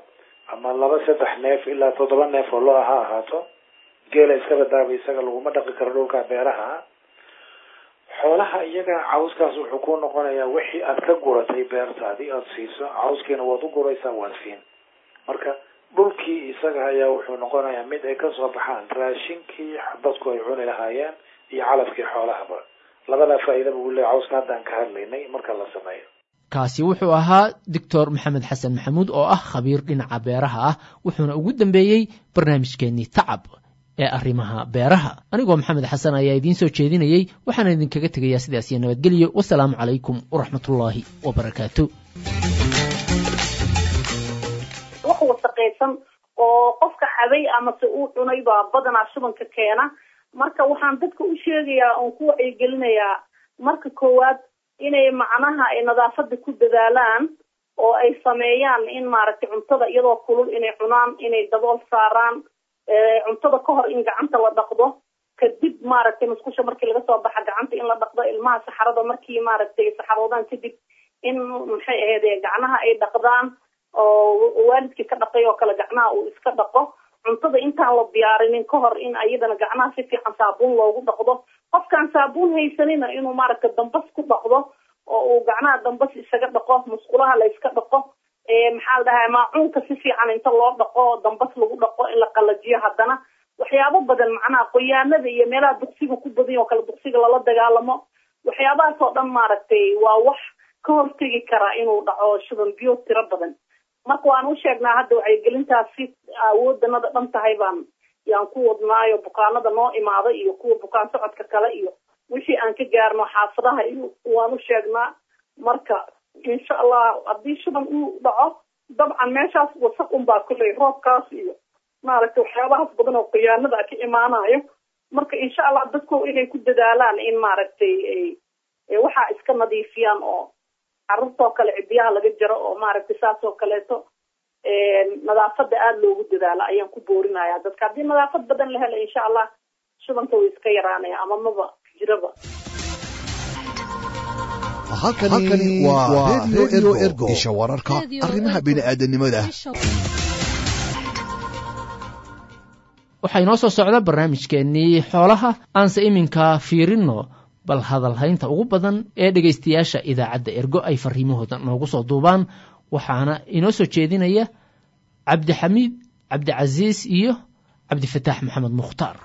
ama laba saddex neef ilaa toddoba neef oo lo-a ha ahaato geela iska badaaba isaga laguma dhaqi karo dhulka beeraha xoolaha iyaga cawskaas wuxuu ku noqonayaa wixii aad ka guratay beertaadii aada siiso cawskiina waad u guraysaa waad siin marka dhulkii isaga ayaa wuxuu noqonayaa mid ay kasoo baxaan raashinkii dadku ay cuni lahaayeen iyo calafkii xoolahaba labadaa faa'iidaba uu leeyahy cawska haddaan ka hadlaynay marka la sameeyo kaasi wuxuu ahaa doctor maxamed xasan maxamuud oo ah khabiir dhinaca beeraha ah wuxuuna ugu dambeeyey barnaamijkeenii tacab ee arrimaha beeraha anigoo maxamed xasan ayaa idiin soo jeedinayey waxaana idinkaga tegayaa sidaas iyo nabadgelyo wasalaamu calaykum waraxmatullaahi wabarakaatu wax wasaqaysan oo qofka cabay amase uu cunay baa badanaa shubanka keena marka waxaan dadka u sheegayaa oon ku wacyigelinayaa marka koowaad inay macnaha ay nadaafada ku dadaalaan oo ay sameeyaan in maaragtay cuntada iyadoo kulul inay cunaan inay dabool saaraan cuntada ka hor in gacanta la dhaqdo kadib maaragtay musqusha markii laga soo baxa gacanta in la dhaqdo ilmaha saxarada markii maaragtay saxaroodaan kadib in maxay ahayd gacnaha ay dhaqdaan oo waalidkii ka dhaqay oo kale gacnaha uu iska dhaqo cuntada intaan la diyaarinin ka hor in ayadana gacnaha si fiican saabuun loogu dhaqdo qofkaan saabuun haysanina inuu maaragtay dambas ku dhaqdo oo uu gacnaha dambas isaga dhaqo musqulaha la iska dhaqo maxaa la dhahaa maacuunka si fiican inta loo dhaqo dambas lagu dhaqo in la qalajiyo haddana waxyaabo badan macnaha qoyaanada iyo meelaha duqsiga ku badan oo kale duqsiga lala dagaalamo waxyaabahaas oo dhan maaragtay waa wax ka hortegi karaa inuu dhaco shuban biyo tiro badan marka waan u sheegnaa hadda wacyigelintaas si awoodanada dhan tahay baan yaan ku wadnaayo bukaanada noo imaada iyo kuwa bukaan socodka kale iyo wixii aan ka gaarno xaafadaha iyo waan u sheegnaa marka insha allah haddii shuban uu dhaco dabcan meeshaas wasaq unbaa kulley roobkaas iyo maaragtay waxyaabahaas badan oo khiyaanada ka imaanayo marka insha allah dadku inay ku dadaalaan in maaragtay waxaa iska nadiifiyaan oo carruurtoo kale cidiyaha laga jaro oo maaragtay saas oo kaleeto nadaafada aada loogu dadaalo ayaan ku boorinaya dadka haddii nadaafad badan la helo insha allah shubanka way iska yaraanaya ama maba jiraba halkani waa redio ergo isha wararka arrimaha bini'aadanimada waxaa inoo soo socda barnaamijkeennii xoolaha aanse iminka fiirinno bal hadalhaynta ugu badan ee dhegaystayaasha idaacadda ergo ay fariimahooda noogu soo duubaan waxaana inoo soo jeedinaya cabdixamiid cabdicasiis iyo cabdifataax maxamed mukhtaar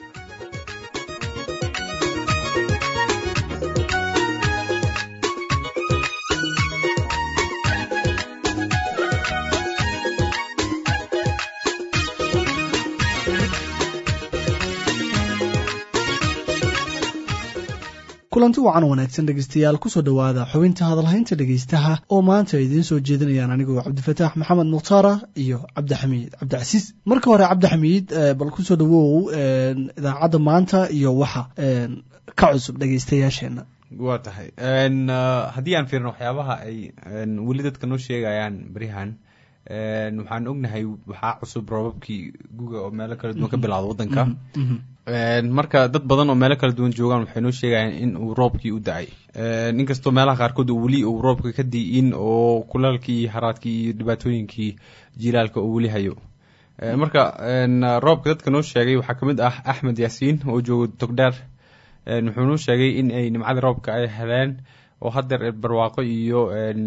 kulanti wacan wanaagsan dhegeystayaal kusoo dhowaada xubinta hadalhaynta dhegeystaha oo maanta ay idiin soo jeedinayaan anigoo cabdifataax maxamed mukhtaara iyo cabdixamiid cabdicasiis marka hore cabdixamiid bal kusoo dhawow idaacadda maanta iyo waxa ka cusub dhegeystayaasheena waa tahay haddii aan fiirno waxyaabaha ay weli dadka noo sheegayaan beryahan waxaan ognahay waxaa cusub roobabkii guga oo meelo kala duwan ka bilowda wadanka marka dad badan oo meelo kala duwan joogaan waxay noo sheegayaan in uu roobkii u da-ay inkastoo meelaha qaarkood weli uu roobka ka di'in oo kulaalkii iyo haraadkii iyo dhibaatooyinkii jilaalka uu weli hayo marka roobka dadka noo sheegay waxaa kamid ah axmed yaasiin oo jooga togdheer wuxuu noo sheegay in ay nimcada roobka ay heleen oo haddeer barwaaqo iyo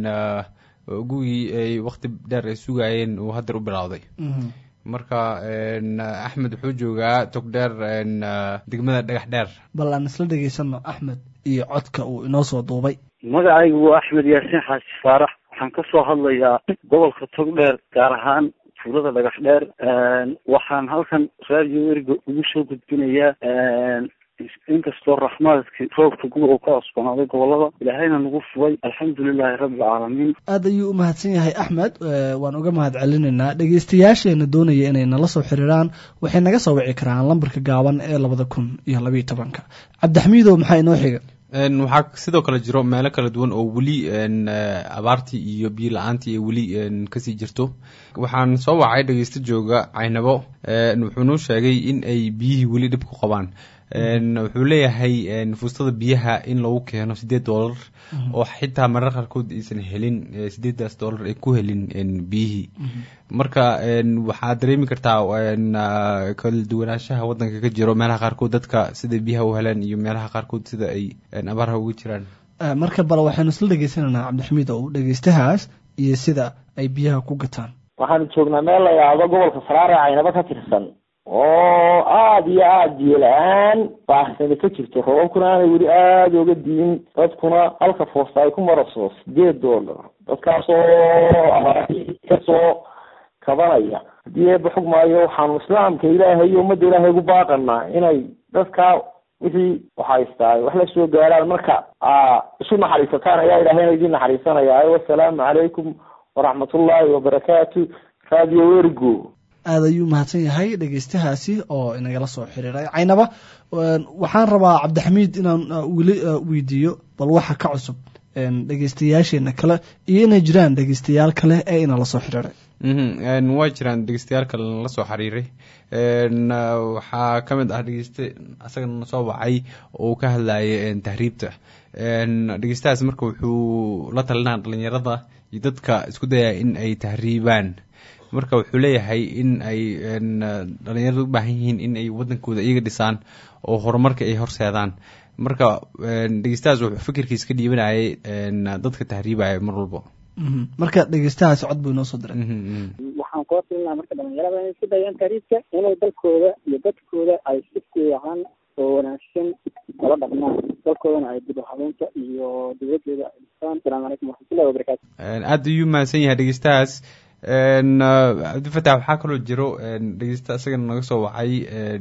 gugii ay wakti dheer ay sugayeen uu haddeer u bilowday marka axmed wuxuu joogaa togdheer degmada dhagax dheer bal aan isla dhegaysano axmed iyo codka uu inoo soo duubay magacaygu waa axmed yaasiin xaaji faarax waxaan ka soo hadlayaa gobolka togdheer gaar ahaan tuulada dhagax dheer waxaan halkan raadiyo ergo ugu soo gudbinayaa inkastoo raxmaadka roobka guga uu ka cusbanaaday gobolada ilaahayna nagu fubay alxamdulilaahi rabbilcaalamiin aad ayuu u mahadsan yahay axmed waan uga mahad celinaynaa dhegeystayaasheena doonaya inay nala soo xiriiraan waxay naga soo wici karaan lambarka gaaban ee labada kun iyo labayo tobanka cabdixamiidow maxaa inoo xiga waxaa sidoo kale jiro meelo kala duwan oo weli abaartii iyo biyo la-aantii ay weli kasii jirto waxaan soo wacay dhegeysto jooga caynabo wuxuu noo sheegay in ay biyihii weli dhib ku qabaan wuxuu leeyahay fuustada biyaha in lagu keeno sideed dollar oo xitaa marar qaarkood aysan helin sideedaas dollar ay ku helin biyihii marka waxaad dareemi kartaa kala duwanaanshaha wadanka ka jiro meelaha qaarkood dadka sida biyaha u heleen iyo meelaha qaarkood sida ay abaarha uga jiraan marka bal waxaynu isla dhegeysanaynaa cabdixamiid oo dhegeystahaas iyo sida ay biyaha ku gataan waxaanu joognaa meel la yidhaahdo gobolka saraare caynaba ka tirsan oo aada iyo aada biyo la-aan baahsani ka jirto roobabkuna aanay weli aada oga diin dadkuna halka foosta ay ku maraso sideed dollar dadkaasoo kasoo kabanaya haddii eeba xog maayo waxaanu islaamka ilaahay iyo ummadda ilaahay ugu baaqanaa inay dadkaa wixii waxhaystaa wax la soo gaaraan marka isu naxariisataan ayaa ilaahayna idin naxariisanaya wasalaamu calaykum waraxmatullaahi wabarakaatu radio ergo aada ayuu mahadsan yahay dhegeystahaasi oo inagala soo xiriiray caynaba waxaan rabaa cabdixamiid inaan weli weydiiyo bal waxa ka cusub dhegeystayaasheena kale iyo inay jiraan dhegeystayaal kale ee inala soo xiriiray waa jiraan dhegeystayaal kale nala soo xiriiray waxaa ka mid ah dhegeyste asagana soo wacay oo ka hadlayay tahriibta dhegeystahaas marka wuxuu la talinaa dhalinyarada iyo dadka isku dayaya in ay tahriibaan marka wuxuu leeyahay in ay dhalinyarada u baahan yihiin in ay wadankooda iyaga dhisaan oo horumarka ay horseedaan marka dhegeystahaas wuxuu fikirkiis ka dhiibanayay dadka tahriibaya mar walba marka dhegeystahaasi cod buu inoo soo diray waxaan kula talinaha marka dhalinyarada inay isku dayaan tahriibka inay dalkooda iyo dadkooda ay si fiican oo wanaagsan kala dhaqmaan dalkoodana ay dib u habeynta iyo dowladeeda ay dhistaan asalaamu calaykum waraxmatullahi wabarakaatu aada ayuu mahadsan yahay dhegeystahaas cabdifatax waxaa kaloo jiro dhegeysta isagana naga soo wacay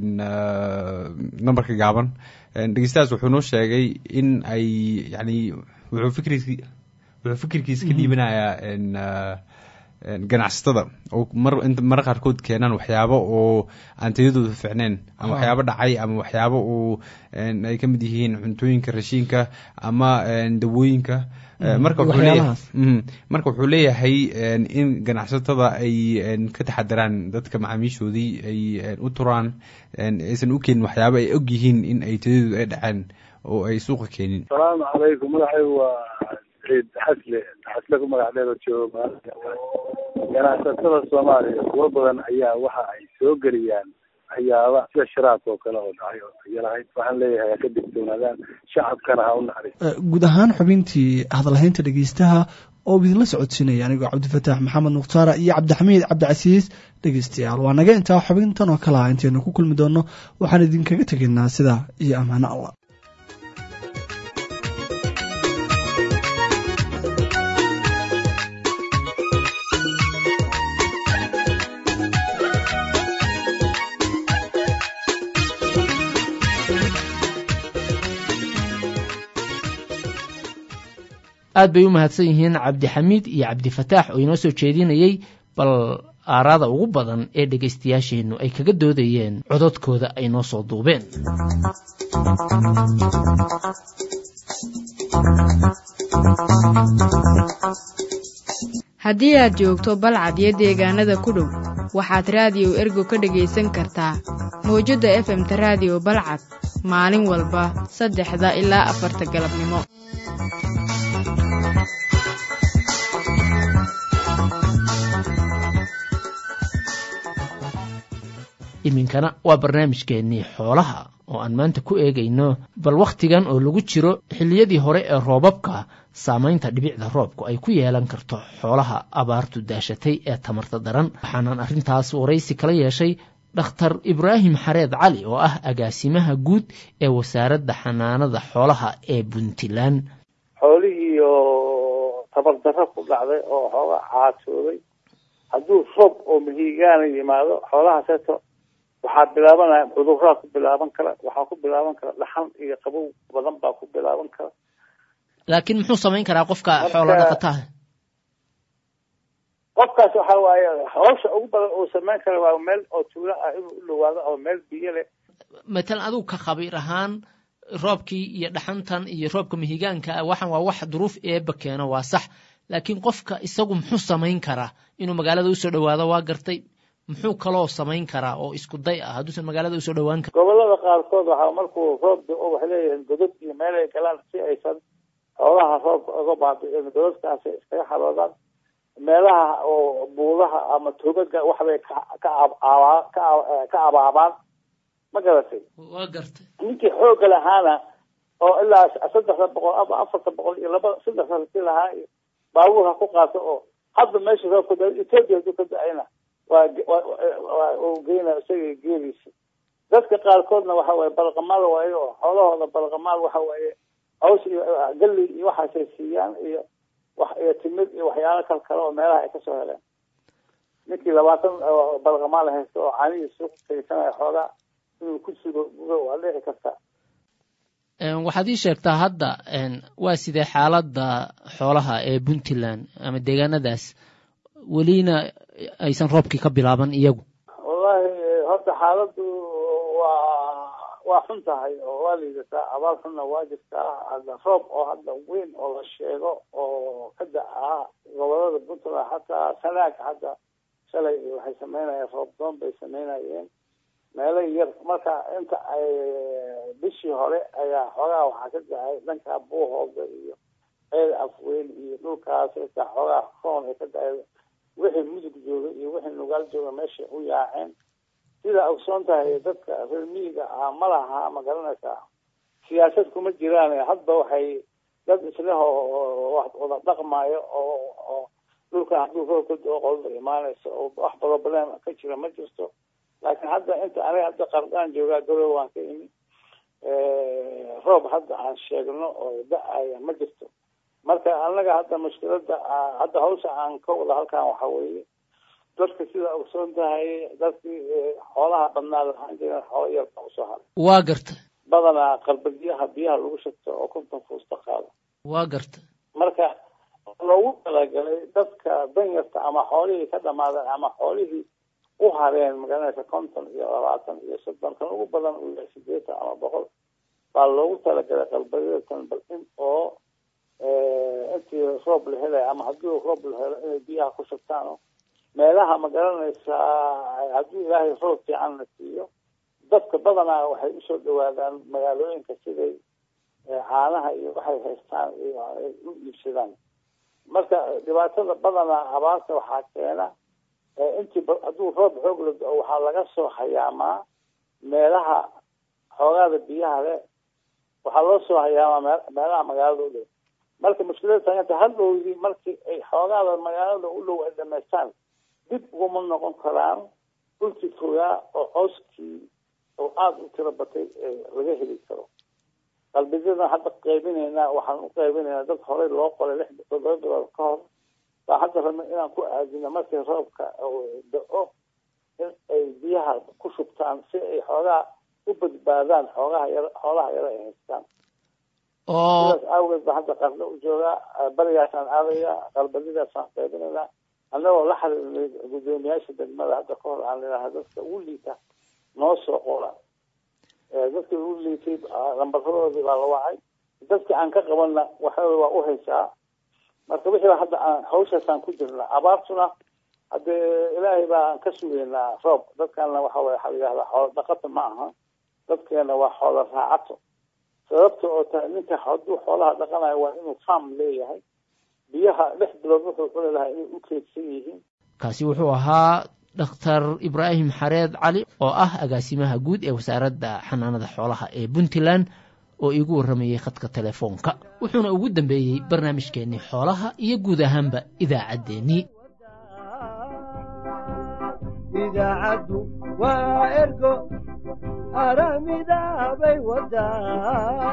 numberka gaaban dhegeystahaas wuxuu noo sheegay in ay yani wuxuu fikriis wuxuu fikirkiisa ka dhiibanayaa ganacsatada oo mar inta marar qaarkood keenaan waxyaabo oo aan tayadooda ficneen ama waxyaabo dhacay ama waxyaabo oo ay ka mid yihiin cuntooyinka rashiinka ama dawooyinka marka wuxuu leeyahay marka wuxuu leeyahay in ganacsatada ay ka taxadaraan dadka macaamiishoodii ay u turaan aysan u keenin waxyaabo ay og yihiin in ay tayadooda ay dhaceen oo ay suuqa keenin asalaamu calaykum magacaygu waa ciid xasle xasle ku magac dheer oo jooga ganacsatada soomaaliya kuwo badan ayaa waxa ay soo geliyaan waxyaaba sida sharaabka oo kale oo dhacay oo tayo lahayd waxaan leeyahay ha ka digtoonaadaan shacabkana ha u naxariis guud ahaan xubintii hadalhaynta dhegeystaha oo idinla socodsiinaya anigoo cabdifataax maxamed mukhtaara iyo cabdixamiid cabdicasiis dhegeystayaal waa naga intaa xubintan oo kale ah intaynu ku kulmi doonno waxaan idinkaga tegaynaa sidaa iyo ammaano allah aad bay u mahadsan yihiin cabdixamiid iyo cabdifataax oo inoo soo jeedinayey bal aaraada ugu badan ee dhegaystayaasheennu ay kaga doodayeen cododkooda ay noo soo duubeen haddii aad joogto balcad iyo deegaanada ku dhow waxaad raadiyo ergo ka dhegaysan kartaa mawjadda efemta raadiyo balcad maalin walba saddexda ilaa afarta galabnimo iminkana waa barnaamijkeennii xoolaha oo aan maanta ku eegayno bal wakhtigan oo lagu jiro xilliyadii hore ee roobabka saamaynta dhibicda roobku ay ku yeelan karto xoolaha abaartu daashatay ee tamarta daran waxaanan arrintaas waraysi kala yeeshay dhakhtar ibraahim xareed cali oo ah agaasimaha guud ee wasaaradda xanaanada xoolaha ee puntland xoolihii oo tabardarro ku dhacday oo xooga caasooday hadduu roob oo mahiigaana yimaado xoolahaaseeto waxaa bilaabanaya cuduraa ku bilaaban kara waxaa ku bilaaban kara dhaxan iyo qabow badan baa ku bilaaban kara laakiin muxuu samayn karaa qofka xoolo dhaqataha qofkaas waxa waaye hawsha ugu badan uu samayn kara waa meel oo tuulo ah inuu u dhawaado oo meel biyo leh matalan adigu ka khabiir ahaan roobkii iyo dhaxantan iyo roobka mahigaanka ah waxan waa wax duruuf eeba keeno waa sax laakiin qofka isagu muxuu samayn karaa inuu magaalada usoo dhawaado waa gartay muxuu kaloo samayn karaa oo isku day ah hadduusan magaalada usoo dhawaan karin gobolada gobolada qaarkood waxaa markuu roob do waxay leeyihiin godod iyo meel ay galaan si aysan xoolaha roobka uga baabi'in gododkaasi iskaga xaroodaan meelaha oo buudaha ama togaga waxbay ka ka abaabaa ka ka abaabaan ma garatay waa gartay ninkii xoogga lahaana oo ilaa saddexda boqol ama afarta boqol iyo laba saddexda rati lahaa iyo baabuur ha ku qaato oo hadda meesha roobka da ethiopia haduu ka da-ayna waa waa uu geyna isaga geeliisa dadka qaarkoodna waxa waaye balqamaal waaye oo xoolahooda balqamaal waxa waaye caws iyo galli iyo waxaasay siiyaan iyo wax iyo timid iyo waxyaalo kal kale oo meelaha ay kasoo heleen ninkii labaatan balqamaal haysta oo caanihii suuq kaysanaya xoogaa inuu ku sugo waa dhici karta waxaad ii sheegtaa hadda waa sidee xaaladda xoolaha ee puntland ama deegaanadaas welina aysan roobkii ka bilaaban iyagu wallahi horta xaaladdu waa waa xun tahay oo waa liidataa abaal xunna waa jirtaa hadda roob oo hadda weyn oo la sheego oo ka da-aa gobolada puntland xataa sanaag hadda shalay waxay sameynayeen roob doon bay sameynayeen meelo yar marka inta ay bishii hore ayaa xoogaa waxaa ka da-ay dhanka buuhooda iyo ceel afweyn iyo dhulkaas xitaa xoogaa roon ay ka da-ay wixii mudug jooga iyo wixii nugaal jooga meesha u yaaceen sida ogsoon tahay dadka reer miyiga ah ma laha ma garanaysaa siyaasad kuma jiraan hadba waxay dad isleh oo wax wada dhaqmayo oo oo dhulka hadduu roobka doo qolda imaanaysa oo wax problem ka jira ma jirto laakiin hadda inta aniga hadda qardaan joogaa garow waan ka imi roob hadda aan sheegno oo da-aya ma jirto marka anaga hadda mushkilada hadda hawsha aan ka wada halkan waxa weeye dadka sida ogsoon tahay dadkii xoolaha badnaa lahaan jireen xoolo yarba usoo haray waa garta badanaa qalbadiyaha biyaha lagu shagto oo konton fuusta qaado waa garta marka loogu talagalay dadka danyarta ama xoolihii ka dhamaadeen ama xoolihii u hareen magaranaysa konton iyo labaatan iyo soddon kan ugu badan uu yahay sideetan ama boqol baa loogu talagalay qalbadiyatan bal in oo intii roob la helaya ama haddii roob la helo inay biyaha ku shubtaan meelaha ma garanaysaa haddii ilaahay roob fiican la siiyo dadka badanaa waxay usoo dhawaadaan magaalooyinka siday caanaha iyo waxay haystaan iyo ay u iibsadaan marka dhibaatada badanaa abaarta waxaa keena intii hadduu roob xoog la do waxaa laga soo hayaamaa meelaha xoogaada biyaha leh waxaa loo soo hayaamaa meelaha magaalada u dhow marka mushkilada taaganta hadhowdii markii ay xoogaada magaalada u dhow ay dhamaystaan dib uguma noqon karaan dhulkii fogaa oo cooskii oo aada u tiro batay laga heli karo qalbiyadan hadda qaybinaynaa waxaan u qaybinaynaa dad horey loo qoray lix todoba bilood ka hor baa hadda rabna inaan ku aadino markii roobka da-o in ay biyaha ku shubtaan si ay xoogaa u badbaadaan xoogaha yar xoolaha yar ay haystaan sidaas aageed baa hadda qarno u joogaa barigaasaan aadaya qalbadidaasaan qaybinaynaa annagoo la xiriirnay guddoomiyaasha degmada hadda ka hor aan lenahay dadka ugu liita noo soo qora dadka ugu liitay lambarradoodii baa la wacay dadka aan ka qabanna waxa waa u haysaa marka wixii hadda aan hawshaasaan ku jirna abaartuna haddee ilaahay baan ka sugeynaa roob dadkana waxa waya waxaa la yihahdaa xoolo dhaqata ma aha dadkeena waa xoolo raacato sababta oo tahay ninka hadduu xoolaha dhaqanayo waa inuu farm leeyahay biyaha lix bilood wuxuu cuni lahaa inay u keedsan yihiin kaasi wuxuu ahaa dhakhtar ibraahim xareed cali oo ah agaasimaha guud ee wasaaradda xanaanada xoolaha ee puntland oo iigu warramayey khadka telefoonka wuxuuna ugu dambeeyey barnaamijkeennii xoolaha iyo guud ahaanba idaacaddeenii idaacaddu waa ergo aramidaabay wadaa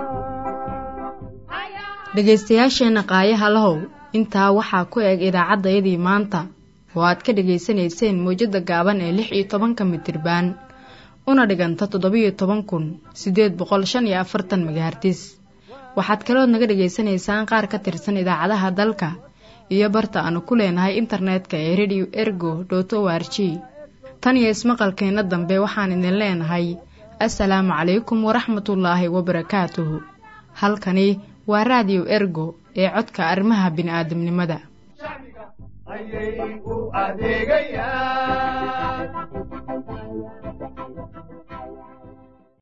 dhegaystayaasheenna qaayaha lahow intaa waxaa ku eg idaacaddayadii maanta oo aad ka dhegaysanayseen mawjadda gaaban ee lix iyo tobanka mitirbaan una dhiganta toddobiyo toban kun siddeed boqol shan iyo afartan megahartis waxaad kalood naga dhegaysanaysaan qaar ka tirsan idaacadaha dalka iyo barta aanu ku leenahay internetka ee radio ergo dot o r g tan iyo ismaqalkeenna dambe waxaan idin leenahay assalaamu calaykum waraxmatullaahi wabarakaatuhu halkani waa raadiyo ergo ee codka arrimaha bini'aadamnimada ayay u adeegayaan